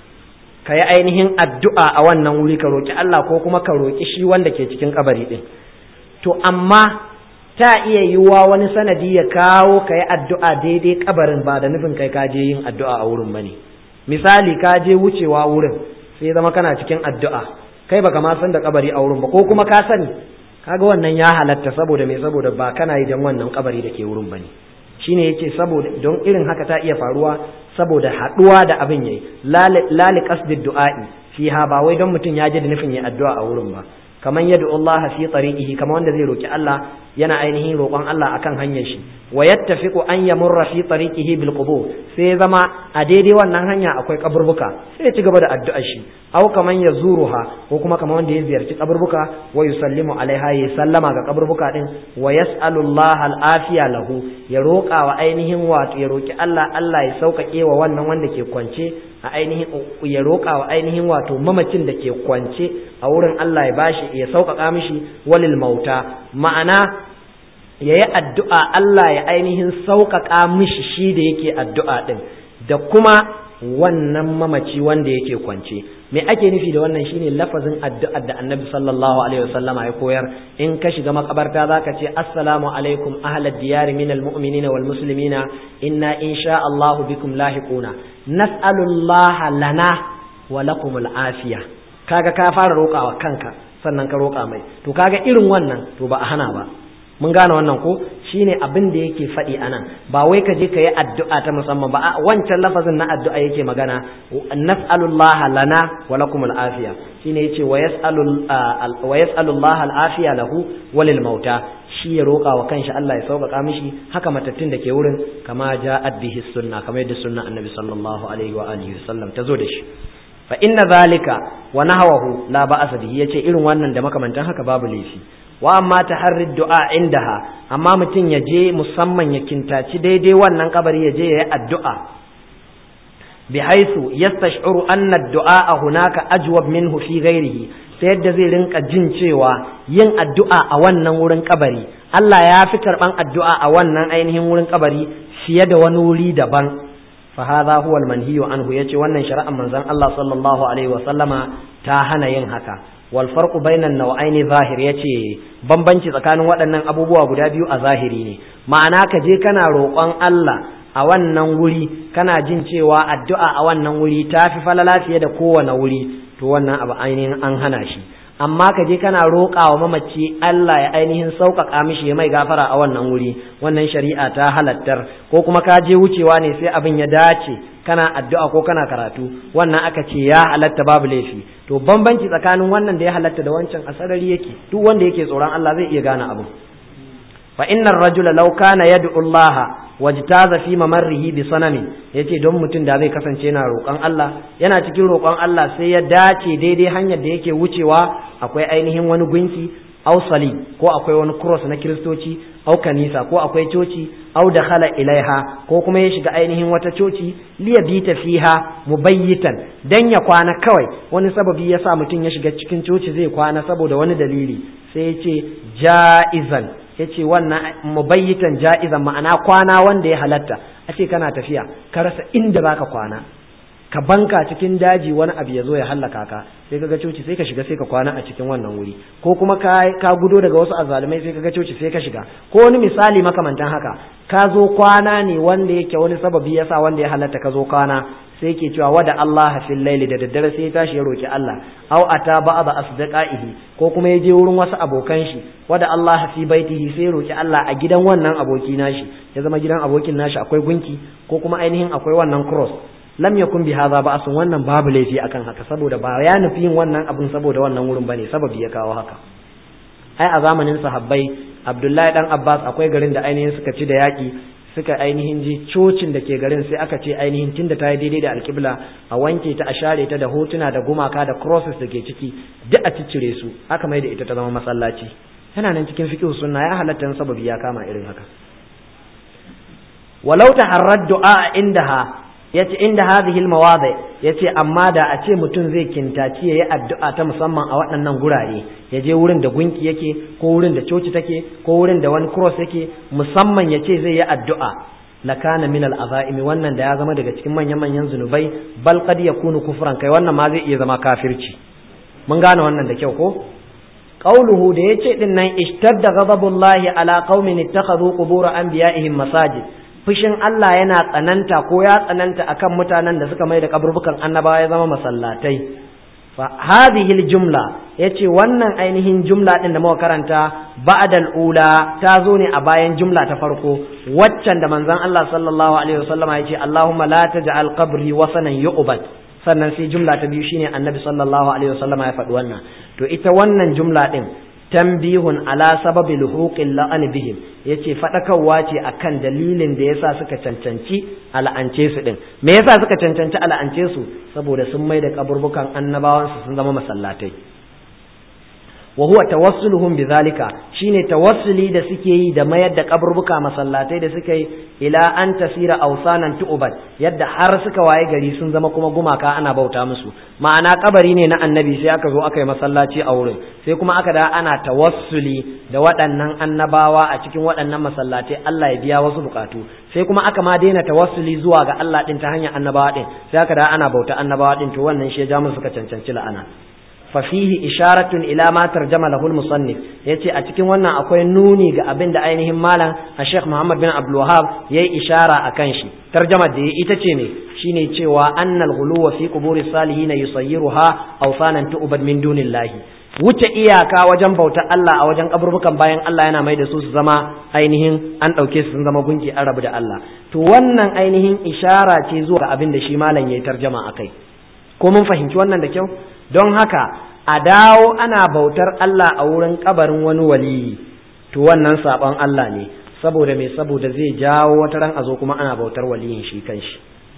ka yi ainihin addu'a a wannan wuri ka roƙi Allah ko kuma ka roƙi shi wanda ke cikin kabari ɗin to amma ta iya yiwuwa wani sanadi ya kawo ka yi addu'a daidai kabarin ba da nufin kai ka je yin addu'a a wurin bane misali ka je wucewa wurin sai zama kana cikin addu'a kai baka ma san da kabari a wurin ba ko kuma ka sani kaga wannan ya halatta saboda me saboda ba kana yi dan wannan kabari da ke wurin bane shine yake saboda don irin haka ta iya faruwa saboda haduwa da abin yayi lali qasdid du'a'i fiha ba wai don mutum ya ji da nufin yayi addu'a a wurin ba kaman yad'u Allah fi tariqihi kaman wanda zai roki Allah yana ainihin roƙon Allah akan hanyar shi wa yattafiqu an yamurra fi tariqihi bil qubur sai zama a daidai wannan hanya akwai kaburbuka sai ya ci gaba da addu'ar shi aw kaman yazuruha ko kuma kaman wanda ya ziyarci kaburbuka wa yusallimu alaiha ya sallama ga kaburbuka din wa yas'alu Allah al-afiya lahu ya roƙa wa ainihin wato ya roki Allah Allah ya sauƙaƙe wa wannan wanda ke kwance a ainihin ya roƙa wa ainihin wato mamacin da ke kwance a wurin Allah ya bashi ya sauƙaƙa mishi walil mauta ma'ana ya yi addu'a Allah ya ainihin sauƙaƙa mishi shi da yake addu'a ɗin da kuma wannan mamaci wanda yake kwance me ake nufi da wannan shine lafazin addu'ar da annabi sallallahu alaihi wasallama ya koyar in ka shiga makabarta zaka ce assalamu alaikum ahlad diyar min almu'minina wal muslimina inna insha Allah bikum lahiquna nas'alullaha lana wa lakumul afiya kaga ka fara roƙawa kanka sannan ka roƙa mai to kaga irin wannan to ba a hana ba mun gane wannan ko shine abin da yake faɗi anan ba wai ka je ka yi addu'a ta musamman ba wancan lafazin na addu'a yake magana nas'alullaha lana wa lakum al'afiya shine yace wa yas'alu wa yas'alullaha al'afiya lahu walil mauta shi ya roƙa wa kanshi Allah ya sauƙaƙa mishi haka matattun da ke wurin kama ja'at bihi sunna kamar yadda sunna annabi sallallahu alaihi wa alihi wasallam ta zo da shi fa inna zalika wa nahwahu la ba'asa bihi yace irin wannan da makamantan haka babu laifi wa amma taharrid du'a indaha amma mutum ya je musamman ya kintaci daidai wannan kabari ya je ya yi addu'a bihaisu yastash'uru anna ad-du'a hunaka ajwab minhu fi ghairihi ta yadda zai rinka jin cewa yin addu'a a wannan wurin kabari Allah ya fi karban addu'a a wannan ainihin wurin kabari fiye da wani wuri daban fa hadha huwa al-manhiyu anhu yace wannan shari'ar manzon Allah sallallahu alaihi wa sallama ta hana yin haka wal farqu bainan naw'aini zahir yace bambanci tsakanin waɗannan abubuwa guda biyu a zahiri ne ma'ana ka je kana roƙon Allah a wannan wuri kana jin cewa addu'a a wannan wuri ta fi falala fiye da kowane wuri to wannan abu ainihin an hana shi amma ka je kana roƙa wa mamaci Allah ya ainihin sauƙaƙa mishi ya mai gafara a wannan wuri wannan shari'a ta halattar ko kuma ka je wucewa ne sai abin ya dace kana addu'a ko kana karatu wannan aka ce ya halatta babu laifi to bambanci tsakanin wannan da ya halatta da wancan a sarari yake duk wanda yake tsoron Allah zai iya gane abu fa innar rajula law kana yad'u Allah wajtaza fi mamarrihi bi sanami yace don mutum da zai kasance yana roƙon Allah yana cikin roƙon Allah sai ya dace daidai hanyar da yake wucewa akwai ainihin wani gunki aw sali ko akwai wani cross na kiristoci aw kanisa ko akwai coci aw dakhala ilaiha ko kuma ya shiga ainihin wata coci liya bita fiha mubayyitan dan ya kwana kawai wani sababi yasa mutum ya shiga cikin coci zai kwana saboda wani dalili sai ya ce ja'izan ya ce wannan mubayyitan ja'izan ma'ana kwana wanda ya halatta a ce kana tafiya ka rasa inda baka kwana ka banka cikin daji wani abu ya zo ya hallaka ka sai ka ga coci sai ka shiga sai ka kwana a cikin wannan wuri ko kuma ka ka gudo daga wasu azalumai sai ka ga coci sai ka shiga ko wani misali makamantan haka ka zo kwana ne wanda yake wani sababi yasa wanda ya halatta ka zo kwana sai ke cewa wada Allah fil laili da daddare sai ya tashi ya roki Allah aw ata ba'da asdaqaihi ko kuma ya je wurin wasu abokan shi wada Allah fi baitihi sai ya roki Allah a gidan wannan aboki nashi ya zama gidan abokin nashi akwai gunki ko kuma ainihin akwai wannan cross lam yakun bi hadha ba'sun wannan babu laifi akan haka saboda ba ya nufi yin wannan abun saboda wannan wurin bane sababi ya kawo haka ai a zamanin sahabbai Abdullahi dan Abbas akwai garin da ainihin suka ci da yaki suka ainihin ji cocin da ke garin sai aka ce ainihin tunda ta yi daidai da alkibla a wanke ta a share ta da hotuna da gumaka da crosses da ke ciki duk a ciccire su aka mai da ita ta zama masallaci yana nan cikin fiqh sunna ya halatta sababi ya kama irin haka walau taharrad du'a indaha yace inda hadhihi almawadi yace amma da a ce mutum zai kintaci yayi addu'a ta musamman a waɗannan gurare ya je wurin da gunki yake ko wurin da coci take ko wurin da wani cross yake musamman yace zai yi addu'a lakana min al'azaim wannan da ya zama daga cikin manyan manyan zunubai bal qad yakunu kufran kai wannan ma zai iya zama kafirci mun gane wannan da kyau ko qauluhu da yace din nan ishtadda ghadabullahi ala qaumin ittakhadhu qubur anbiya'ihim masajid fushin Allah yana tsananta ko ya tsananta akan mutanen da suka mai da kaburbukan annabawa ya zama masallatai fa hadhihi jumla yace wannan ainihin jumla din da muka karanta ba'da ula ta zo ne a bayan jumla ta farko waccan da manzon Allah sallallahu alaihi wasallama yace Allahumma la taj'al qabri wasanan yu'bad sannan sai jumla ta biyu shine annabi sallallahu alaihi wasallama ya faɗi wannan to ita wannan jumla din tambihun ala sababi luhuqin la'an bihim yace fadakarwa ce akan dalilin da yasa suka cancanci al'ance su din me yasa suka cancanci al'ance su saboda sun mai da kaburbukan annabawan su sun zama masallatai wa huwa tawassuluhum bidhalika shine tawassuli da suke yi da mayar da kaburbuka masallatai da suke yi ila an tasira awsanan tu'bad yadda har suka waye gari sun zama kuma gumaka ana bauta musu ma'ana kabari ne na annabi sai aka zo aka yi masallaci a wurin sai kuma aka da ana tawassuli da waɗannan annabawa a cikin waɗannan masallatai Allah ya biya wasu bukatu sai kuma aka ma daina tawassuli zuwa ga Allah din ta hanyar annabawa din sai aka da ana bauta annabawa din to wannan shi ya ja musu suka cancanci la'ana fafihi isharatun ila ma tarjama lahu al-musannif yace a cikin wannan akwai nuni ga abin da ainihin malam a Sheikh Muhammad bin Abdul Wahhab yayi ishara akan shi tarjamar da ita ce ne shine cewa annal ghuluwa fi quburi salihin yusayyiruha awsanan tu'bad min dunillahi wuce iyaka wajen bautar Allah a wajen kaburbukan bayan Allah yana mai da su su zama ainihin an ɗauke su sun zama gunki an rabu da Allah to wannan ainihin ishara ce zuwa ga abin da shi malam yayi tarjama akai ko mun fahimci wannan da kyau don haka a dawo ana bautar Allah a wurin kabarin wani waliyi to wannan saban Allah ne saboda me saboda zai jawo wata ran a zo kuma ana bautar waliyin shi kanshi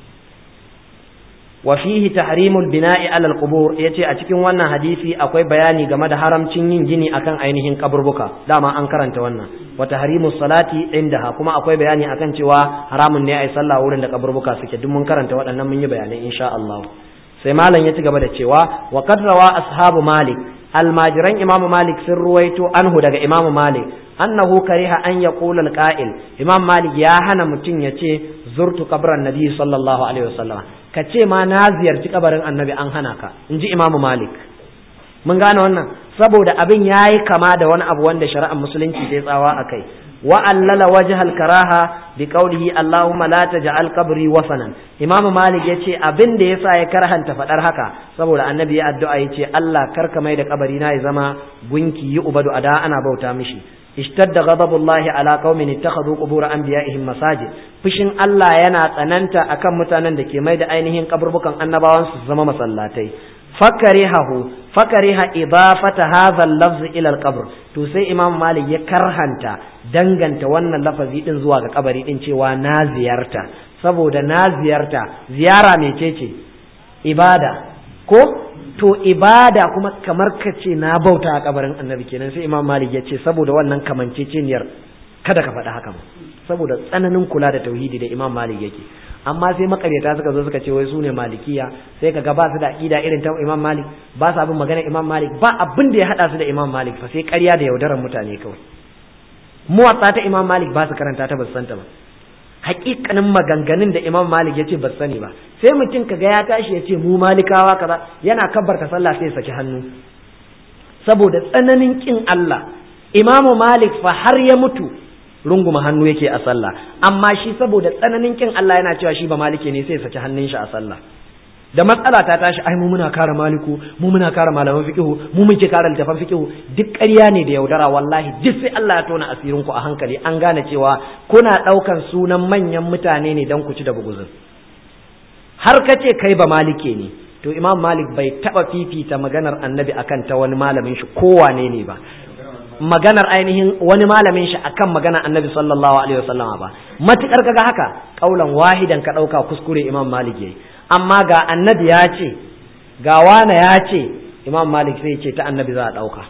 wa fihi tahrimul bina'i ala al-qubur yace a cikin wannan hadisi akwai bayani game da haramcin yin gini akan ainihin kaburbuka dama an karanta wannan wa tahrimus salati indaha kuma akwai bayani akan cewa haramun ne ai sallah wurin da kaburbuka suke duk mun karanta waɗannan mun yi bayanai insha Allah sai malam ya ci gaba da cewa wa qad rawa ashabu malik almajiran imamu malik sun ruwaito anhu daga imamu malik annahu kariha an yaqula alqa'il imam malik ya hana mutum ya ce zurtu qabran nabi sallallahu alaihi wasallam ka ce ma na ziyarci kabarin annabi an hana ka in ji imamu malik mun gane wannan saboda abin ya yi kama da wani abu wanda shari'ar musulunci ta tsawa a kai wa allala wajhal karaha bi qawlihi allahumma la taj'al qabri wasanan imamu malik yace abin da yasa ya karhanta fadar haka saboda annabi ya addu'a yace Allah karka mai da kabari na ya zama gunki yi ubadu ada ana bauta mishi اشتد غضب الله على قوم اتخذوا قبور انبيائهم مساجد fushin Allah yana tsananta akan mutanen da ke mai da ainihin kaburbukan annabawan su zama masallatai fakarihahu fakariha idafata hadha al-lafz ila al-qabr to sai imam malik ya karhanta danganta wannan lafazi din zuwa ga kabari din cewa na ziyarta saboda na ziyarta ziyara mecece ibada ko to ibada kuma kamar ka ce na bauta a kabarin annabi kenan sai imam malik ya ce saboda wannan kamanceceniyar kada ka faɗi haka saboda tsananin kula da tauhidi da imam malik yake amma sai makaryata suka zo suka ce wai su ne malikiya sai ka ga ba su da aqida irin ta imam malik ba su abin magana imam malik ba abin da ya hada su da imam malik fa sai ƙarya da yaudarar mutane kawai muwatsa ta imam malik ba su karanta ta ba su santa ba hakikanin maganganun da imam malik ya ce ba sani ba sai mutum kaga ya tashi ya ce mu malikawa kaza yana kabbarta sallah sai ya saki hannu saboda tsananin kin Allah imamu malik fa har ya mutu runguma hannu yake a sallah amma shi saboda tsananin kin Allah yana cewa shi ba malike ne sai ya saki hannun shi a sallah da matsala ta tashi ai mu muna kare maliku mu muna kare malaman fiqhu mu muke kare littafan fiqhu duk ƙarya ne da yaudara wallahi duk sai Allah ya tona asirin ku a hankali an gane cewa kuna ɗaukan sunan manyan mutane ne dan ku ci da buguzin har ka ce kai ba malike ne to imam malik bai taba fifita maganar annabi akan ta wani malamin shi kowane ne ba maganar ainihin wani malamin shi akan maganar annabi sallallahu alaihi wasallam ba matukar kaga haka kaulan wahidan ka ɗauka kuskure imam malik yayi amma ga annabi ya ce ga wane ya ce imam malik sai ce ta annabi za a ɗauka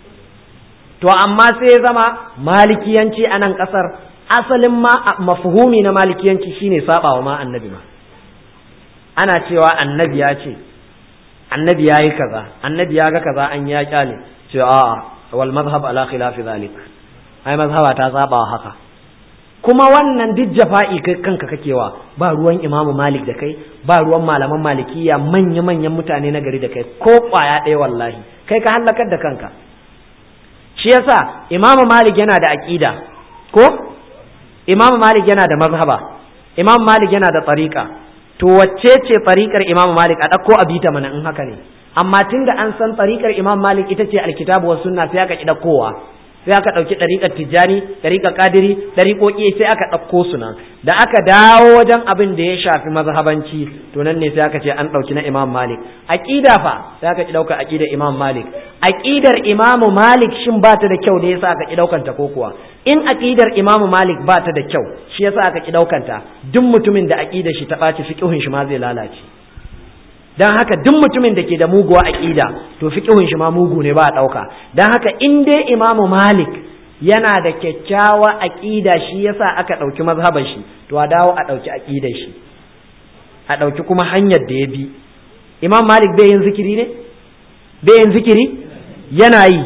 to amma sai ya zama malikiyanci a nan ƙasar asalin ma mafuhumi na malikiyanci shine sabawa ma annabi ma ana cewa annabi ya ce annabi ya yi kaza annabi ya ga kaza an ya kyale ce a'a wal mazhab ala khilafi zalik ai mazhaba ta saba haka kuma wannan duk jafa'i kai kanka kakewa ba ruwan imamu malik da kai ba ruwan malaman malikiya manya manyan mutane na gari da kai ko kwaya ɗaya wallahi kai ka hallakar da kanka shi yasa imamu malik yana da aqida ko imamu malik yana da mazhaba imamu malik yana da tariqa to wacce ce tariqar imamu malik a ɗauko a bita mana in haka ne amma tunda an san tariqar imamu malik ita ce alkitabu was sunna sai aka ki kowa sai aka ɗauki ɗariƙar tijjani ɗariƙar ƙadiri ɗariƙoƙi sai aka ɗauko su nan da aka dawo wajen abin da ya shafi mazhabanci to nan ne sai aka ce an ɗauki na imam malik aƙida fa sai aka ki ɗaukar aƙidar imam malik aƙidar imam malik shin ba ta da kyau ne yasa aka ki ɗaukan ta ko kuwa in aƙidar imam malik ba ta da kyau shi yasa aka ki ɗaukan ta duk mutumin da aƙidar shi ta ɓaci fiƙihun shi ma zai lalace dan haka duk mutumin da ke da muguwa aqida to fiqhun shi ma mugu ne ba a dauka dan haka in dai imamu malik yana da kyakkyawa aqida shi yasa aka dauki mazhaban shi to a dawo a dauki aqidar shi a dauki kuma hanyar da ya bi imam malik bai yin zikiri ne bai yin zikiri yana yi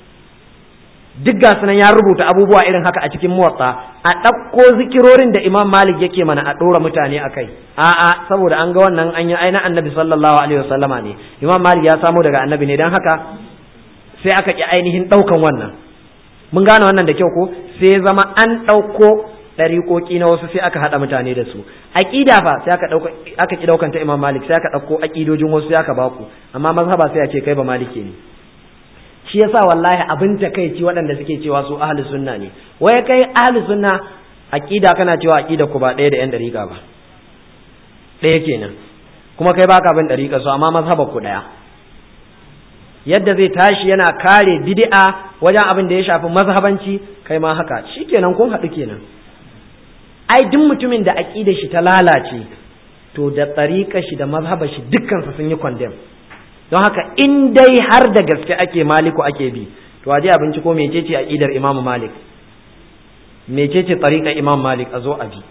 duk ga sunan ya rubuta abubuwa irin haka a cikin muwatta a ɗauko zikirorin da imam malik yake mana a ɗora mutane a kai a'a saboda an ga wannan an yi aina annabi sallallahu alaihi wasallama ne imam malik ya samo daga annabi ne don haka sai aka ƙi ainihin ɗaukan wannan mun gane wannan da kyau ko sai zama an ɗauko ɗariƙoƙi na wasu sai aka haɗa mutane da su aƙida fa sai aka ɗauka aka ƙi ɗaukan ta imam malik sai aka ɗauko aƙidojin wasu sai aka baku amma mazhaba sai a ce kai ba malike ne shi yasa wallahi abin takeici waɗanda suke cewa su ahli sunna ne wai kai ahli sunna aqida kana cewa aqida ku ba ɗaya da yan dariƙa ba ɗaya kenan kuma kai baka bin dariƙa su amma mazhabar ku ɗaya yadda zai tashi yana kare bid'a wajen abin da ya shafi mazhabanci kai ma haka shikenan kun haɗu kenan ai duk mutumin da aqidar shi ta lalace to da tsariƙar shi da mazhabar shi dukkan su sun yi condemn don haka in dai har da gaske ake maliku ake bi to aje abinci ko mecece aqidar imam malik mecece tsariƙar imam malik a zo a bi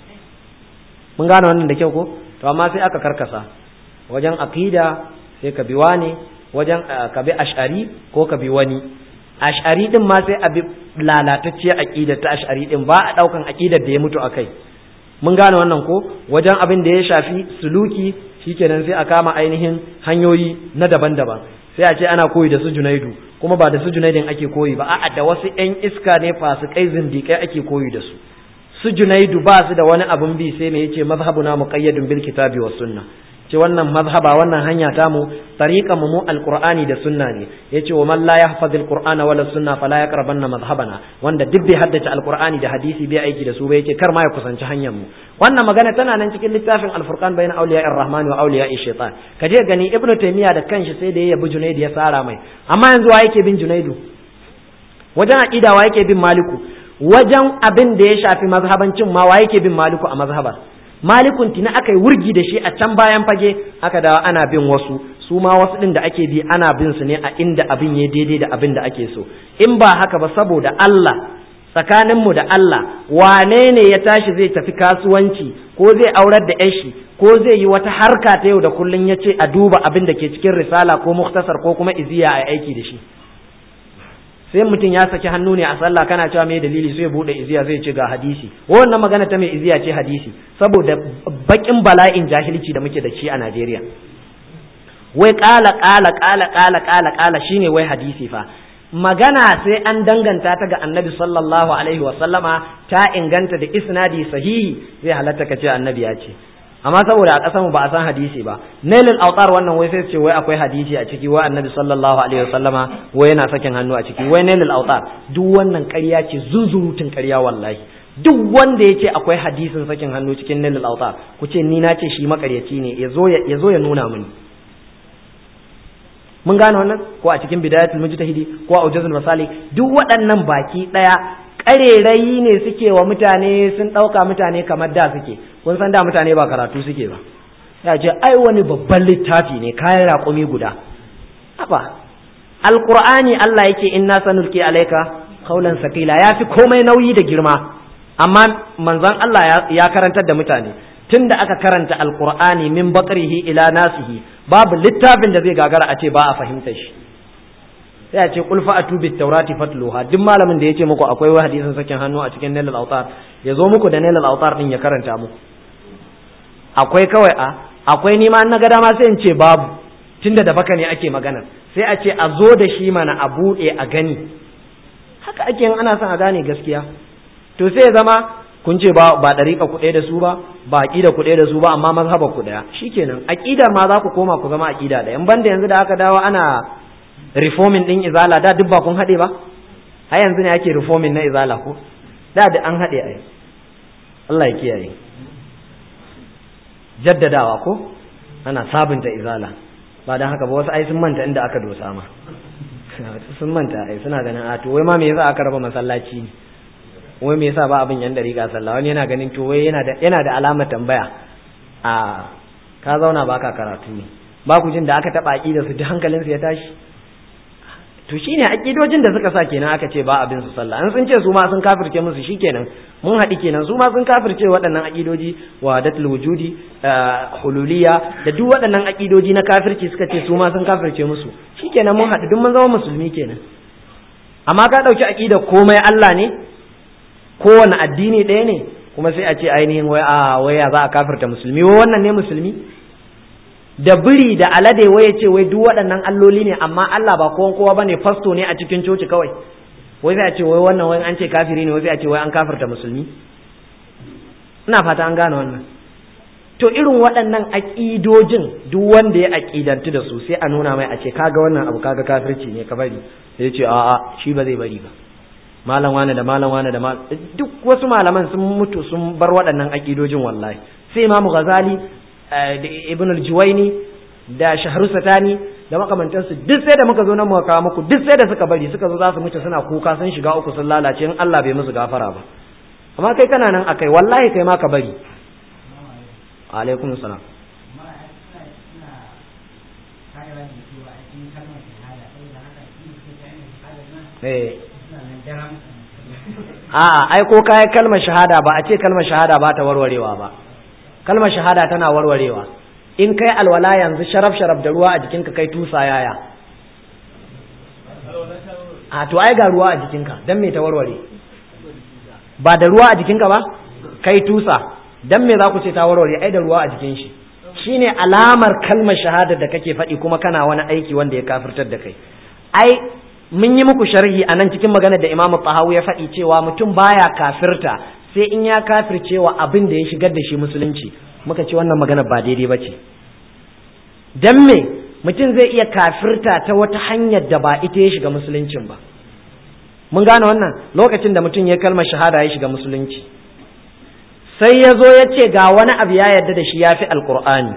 mun gane wannan da kyau ko to amma sai aka karkasa wajen aqida sai ka bi wani wajen ka bi ash'ari ko ka bi wani ash'ari din ma sai a bi lalatacciyar aqida ta ash'ari din ba a daukan aqidar da ya mutu akai mun gane wannan ko wajen abin da ya shafi suluki shikenan sai a kama ainihin hanyoyi na daban-daban sai a ce ana koyi da su junaidu kuma ba da su junaidin ake koyi ba a'a da wasu yan iska ne fasikai zindikai ake koyi da su su junaidu ba su da wani abun bi sai me yace mazhabuna muqayyadun bil kitabi was sunna ce wannan mazhaba wannan hanya ta mu tariqa mu alqur'ani da sunna ne yace wa man la yahfaz alqur'ana wala sunna fala yaqrabanna mazhabana wanda duk bai haddace alqur'ani da hadisi bai aiki da su ba yace kar ma ya kusanci hanyar mu wannan magana tana nan cikin littafin alfurqan bayna awliya ar-rahman wa awliya ash-shaytan kaje gani ibnu taymiya da kanshi sai da ya yabi junaidu ya sara mai amma yanzu wa yake bin junaidu wajen aqida wa yake bin maliku wajen abin da ya shafi mazhabancin ma wa yake bin maliku a mazhabar malikun tina aka yi wurgi da shi a can bayan fage aka dawo ana bin wasu su ma wasu din da ake bi ana bin su ne a inda abin ya daidai da abin da ake so in ba haka ba saboda Allah tsakaninmu da Allah wane ne ya tashi zai tafi kasuwanci ko zai aurar da yashi ko zai yi wata harka ta yau da kullun ya ce a duba abin da ke cikin risala ko muktasar ko kuma iziya a aiki da shi sai mutum ya saki hannu ne a sallah kana cewa mai dalili sai ya bude iziya zai ce ga hadisi wannan magana ta mai iziya ce hadisi saboda bakin bala'in jahilci da muke da shi a Najeriya wai kala kala kala kala kala kala shine wai hadisi fa magana sai an danganta ta ga annabi sallallahu alaihi wa sallama ta inganta da isnadi sahihi zai halatta ka ce annabi ya ce amma saboda a ƙasar mu ba a san hadisi ba nailul autar wannan wai sai ce wai akwai hadisi a ciki wai annabi sallallahu alaihi wasallama wai yana sakin hannu a ciki wai nailul autar duk wannan ƙarya ce zunzurutun ƙarya wallahi duk wanda ya ce akwai hadisin sakin hannu cikin nailul autar ku ce ni na ce shi makaryaci ne ya zo ya nuna mini mun gane wannan ko a cikin bidayatul mujtahidi ko a ujazul masali duk waɗannan baki ɗaya ƙarerayi ne suke wa mutane sun ɗauka mutane kamar da suke kun san da mutane ba karatu suke ba ya ce ai wani babban littafi ne kayan raƙumi guda haba alƙur'ani Allah yake inna sanulki alaika qaulan sakila ya fi komai nauyi da girma amma manzon Allah ya karantar da mutane tunda aka karanta alƙur'ani min bakrihi ila nasihi babu littafin da zai gagara a ce ba a fahimtar shi sai a ce kul fa'atu bit taurati fatluha duk malamin da yace muku akwai wani hadisin sakin hannu a cikin nailal autar ya zo muku da nailal autar din ya karanta muku akwai kawai a akwai ni ma na ga dama sai in ce babu tunda da baka ne ake magana sai a ce a zo da shi mana a buɗe a gani haka ake yin ana son a gane gaskiya to sai ya zama kun ce ba ba dariƙa ku da su ba ba aqida ku da su ba amma mazhaba ku daya shikenan aqidar ma za ku koma ku zama aqida da in banda yanzu da aka dawo ana reforming din izala da duk ba kun haɗe ba har yanzu ne ake reforming na izala ko da da an haɗe ai Allah ya kiyaye jaddadawa ko ana sabunta izala ba dan haka ba wasu ai sun manta inda aka dosa ma sun manta ai suna ganin a to wai ma me yasa aka raba masallaci wai me yasa ba abin yan dariƙa sallah wani yana ganin to wai yana da yana da alamar tambaya a ka zauna baka karatu ne ba ku jin da aka taba aqida su duk hankalin su ya tashi to shine aqidojin da suka sa kenan aka ce ba abin su sallah an sun ce su ma sun kafirce musu shikenan mun haɗi kenan su ma sun kafirce waɗannan aqidoji wahdatul wujudi hululiyya da duk waɗannan aqidoji na kafirci suka ce su ma sun kafirce musu shikenan mun haɗu duk mun zama musulmi kenan amma ka ɗauki aqida komai Allah ne kowane addini ɗaya ne kuma sai a ce ainihin wai a wai ya za a kafirta musulmi wai wannan ne musulmi da biri da alade wai ya ce wai duk waɗannan alloli ne amma Allah ba kowan kowa bane fasto ne a cikin coci kawai wai sai a ce wai wannan wai an ce kafiri ne wai sai a ce wai an kafirta musulmi ina fata an gane wannan to irin waɗannan aƙidojin duk wanda ya aƙidantu da su sai a nuna mai a ce kaga wannan abu kaga kafirci ne ka bari sai ya ce a'a shi ba zai bari ba malam wane da malam wane da malam duk wasu malaman sun mutu sun bar waɗannan aƙidojin wallahi sai imamu ghazali da ibn al-juwaini da shahru satani da makamantansu duk sai da muka zo nan muka kawo muku duk sai da suka bari suka zo za su mutu suna kuka sun shiga uku sun lalace in Allah bai musu gafara ba amma kai kana nan akai wallahi kai ma ka bari alaikum salam a'a ai ko kai kalmar shahada ba a ce kalmar shahada ba ta warwarewa ba kalmar shahada tana warwarewa in kai alwala yanzu sharaf sharaf da ruwa a jikinka kai tusa yaya a to ai ga ruwa a jikinka dan me ta warware ba da ruwa a jikinka ba kai tusa dan me za ku ce ta warware ai da ruwa a jikin shi shine alamar kalmar shahada da kake faɗi kuma kana wani aiki wanda ya kafirtar da kai ai mun yi muku sharhi a nan cikin maganar da imamu tahawu ya faɗi cewa mutum baya kafirta sai in ya kafircewa abin da ya shigar da shi musulunci muka ce wannan magana ba daidai ba ce don me mutum zai iya kafirta ta wata hanyar da ba ita ya shiga musuluncin ba mun gane wannan lokacin da mutum ya kalmar shahada ya shiga musulunci sai ya zo ya ce ga wani abu ya yarda da shi ya fi alkur'ani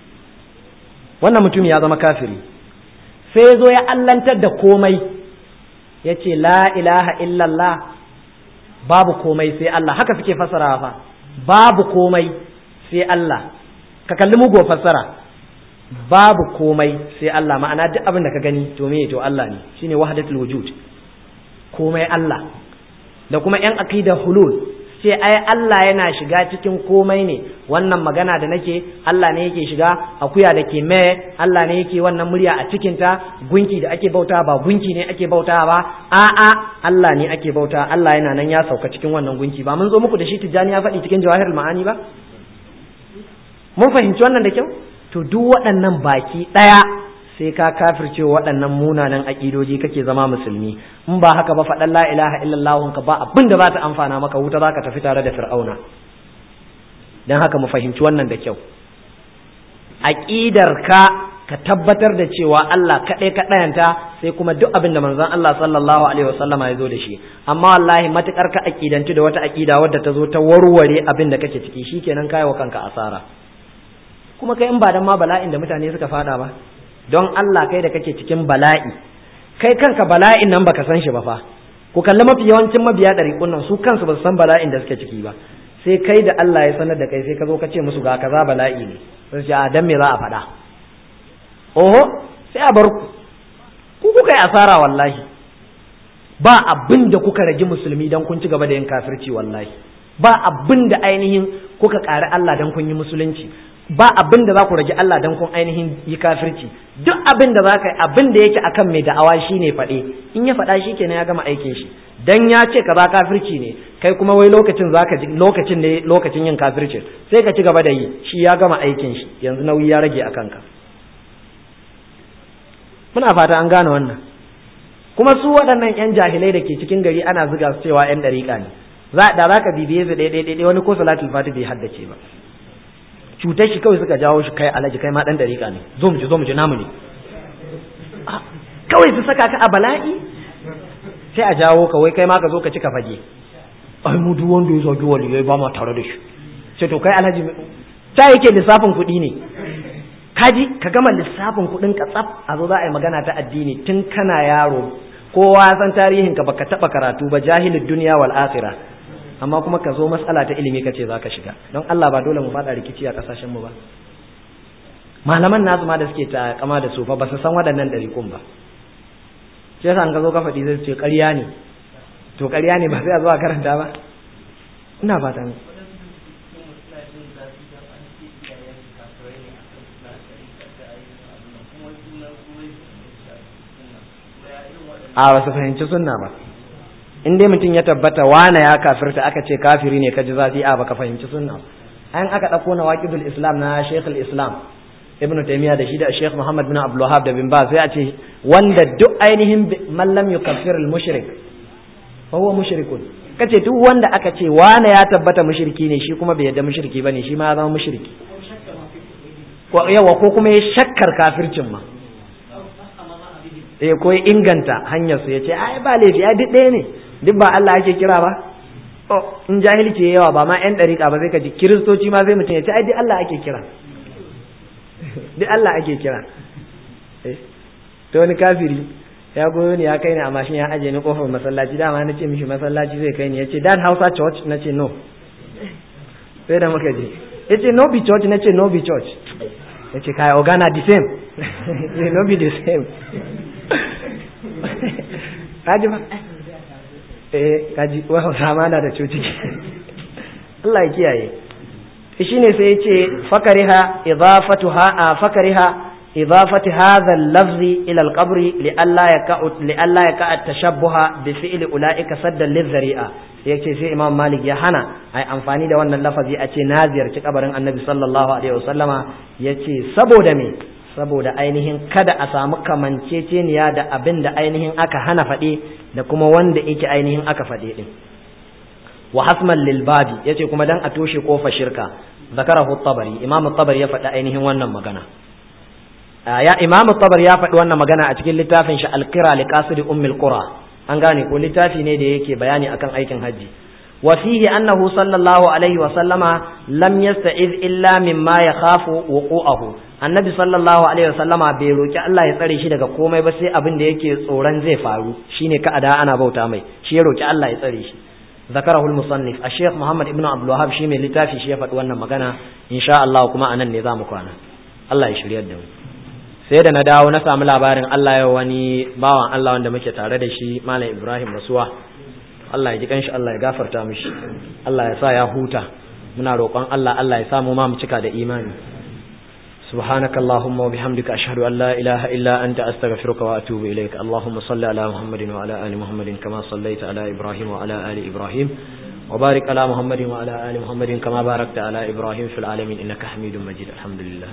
wannan mutum ya zama kafiri sai ya zo ya allantar da komai ya ce la ilaha illallah babu komai sai Allah haka suke fasara fa babu komai sai Allah ka kalli mugo fassara babu komai sai Allah ma'ana duk abin da ka gani to me to Allah ne shine wahdatul wujud komai Allah da kuma yan aqida hulul sai ai Allah yana shiga cikin komai ne wannan magana da nake Allah ne yake shiga akuya da ke me Allah ne yake wannan murya a cikin ta gunki da ake bauta ba gunki ne ake bauta ba a'a Allah ne ake bauta Allah yana nan ya sauka cikin wannan gunki ba mun zo muku da shi tijani ya faɗi cikin jawahirul ma'ani ba mun fahimci wannan da kyau to duk waɗannan baki ɗaya sai ka kafirce waɗannan munanan aƙidoji kake zama musulmi in ba haka ba faɗan la ilaha illallah ka ba abin da za ta amfana maka wuta za ka tafi tare da fir'auna don haka mu fahimci wannan da kyau aƙidar ka ka tabbatar da cewa Allah kaɗai ka ɗayanta sai kuma duk abin da manzon Allah sallallahu alaihi wasallama ya zo da shi amma wallahi matukar ka aƙidanci da wata aƙida wadda ta zo ta warware abin da kake ciki shikenan kai wa kanka asara kuma kai in ba dan ma bala'in da mutane suka fada ba don Allah kai da kake cikin bala'i kai kanka bala'in nan baka san shi ba fa ku kalli mafi yawancin mabiya ɗari nan su kansu ba su san bala'in da suke ciki ba sai kai da Allah ya sanar da kai sai ka zo ka ce musu ga kaza bala'i ne sai ce a dan me za a faɗa oho sai a bar ku ku kuka yi asara wallahi ba abin da kuka rage musulmi dan kun ci gaba da yin kafirci wallahi ba abin da ainihin kuka ƙari Allah dan kun yi musulunci ba abin da za ku rage Allah dan kun ainihin yi kafirci duk abin da za ka yi abin da yake akan mai da'awa shi ne faɗe in ya faɗa shi kenan ya gama aikin shi dan ya ce kaza kafirci ne kai kuma wai lokacin zaka ji lokacin ne lokacin yin kafircin sai ka ci gaba da yi shi ya gama aikin shi yanzu nauyi ya rage a kanka muna fata an gane wannan kuma su waɗannan yan jahilai da ke cikin gari ana zuga su cewa yan ɗariƙa ne da za ka bibiye su ɗaya ɗaya wani ko salatul fati bai haddace ba cutar shi kawai suka jawo shi kai alaji kai ma dan dariƙa ne zo mu ji zo mu ji namu ne kawai su saka ka a bala'i sai a jawo ka wai kai ma ka zo ka cika fage ai mu duk wanda ya zagi waliyai ba ma tare da shi sai to kai alhaji ta yake lissafin kuɗi ne kaji ka gama lissafin kuɗin ka tsaf a zo za a yi magana ta addini tun kana yaro kowa san tarihin ka baka taɓa karatu ba jahilin duniya wal akhirah amma kuma ka zo matsala ta ilimi ka ce za ka shiga don Allah ba dole mu faɗa rikici a ƙasashen mu ba malaman nasu ma da suke ta kama da su fa ba su san waɗannan ɗariƙun ba sai yasa an ka zo ka faɗi zai ce ƙarya ne to ƙarya ne ba sai a zo a karanta ba ina fata ne a ba su fahimci sunna ba in dai mutum ya tabbata wane ya kafirta aka ce kafiri ne ka ji zafi a baka fahimci sunna an aka ɗauko na waƙidul islam na shekul islam ibnu taymiya da shi da sheikh muhammad bin abdul wahab da bin ba sai a ce wanda duk ainihin man lam yukaffir al mushrik fa huwa mushrikun kace duk wanda aka ce wane ya tabbata mushriki ne shi kuma bai yadda mushriki bane shi ma ya zama mushriki ko yawa ko kuma ya shakkar kafircin ma eh ko ya inganta hanyar su yace ai ba laifi ai duk ɗaya ne duk ba Allah ake kira ba oh in jahilci yawa ba ma yan dariƙa ba sai ka ji kiristoci ma sai mutum ya ce ai duk Allah ake kira duk Allah ake kira to wani kafiri ya goyo ni ya kai ni a mashin ya aje ni kofar masallaci dama na ce mishi masallaci zai kai ni ya ce dad hausa church na ce no sai da muka je ya ce no be church na ce no be church ya ce kai ogana the same no be the same kaji ba eh kaji wa hausa ma na da coci Allah ya kiyaye shine sai ya ce fakariha idafatuha fakariha إضافة هذا اللفظ إلى القبر لئلا يقع لئلا يقع التشبه بفعل أولئك سدا للذريعة yace sai Imam Malik ya hana ai amfani da wannan lafazi a ce na ziyarci kabarin Annabi sallallahu alaihi wasallama yace saboda me saboda ainihin kada a samu kamanceceniya da abin da ainihin aka hana faɗe da kuma wanda yake ainihin aka faɗe din wa hasman lil babi yace kuma dan a toshe kofar shirka zakarahu tabari Imam tabari ya faɗi ainihin wannan magana ya imamu tabar ya faɗi wannan magana a cikin littafin shi alkira li qasidi ummil qura an gane ko littafi ne da yake bayani akan aikin haji wa fihi annahu sallallahu alaihi wa sallama lam yasta'iz illa mimma yakhafu wuqu'ahu annabi sallallahu alaihi wa sallama bai roki Allah ya tsare shi daga komai ba sai abin da yake tsoron zai faru shine ka ada ana bauta mai shi ya roki Allah ya tsare shi ذكره المصنف الشيخ محمد ابن عبد الوهاب shi mai littafi shi ya faɗi wannan magana insha Allah kuma anan ne za mu kwana Allah ya shiryar da mu sai da na dawo na samu labarin Allah ya wani bawan Allah wanda muke tare da shi Malam Ibrahim Rasuwa Allah ya ji kanshi Allah ya gafarta mishi Allah ya sa ya huta muna roƙon Allah Allah ya samu ma mu cika da imani سبحانك اللهم وبحمدك أشهد أن لا إله إلا أنت أستغفرك وأتوب إليك اللهم صل على محمد وعلى آل محمد كما صليت على إبراهيم وعلى آل إبراهيم وبارك على محمد وعلى آل محمد كما باركت على إبراهيم في العالمين إنك حميد مجيد الحمد لله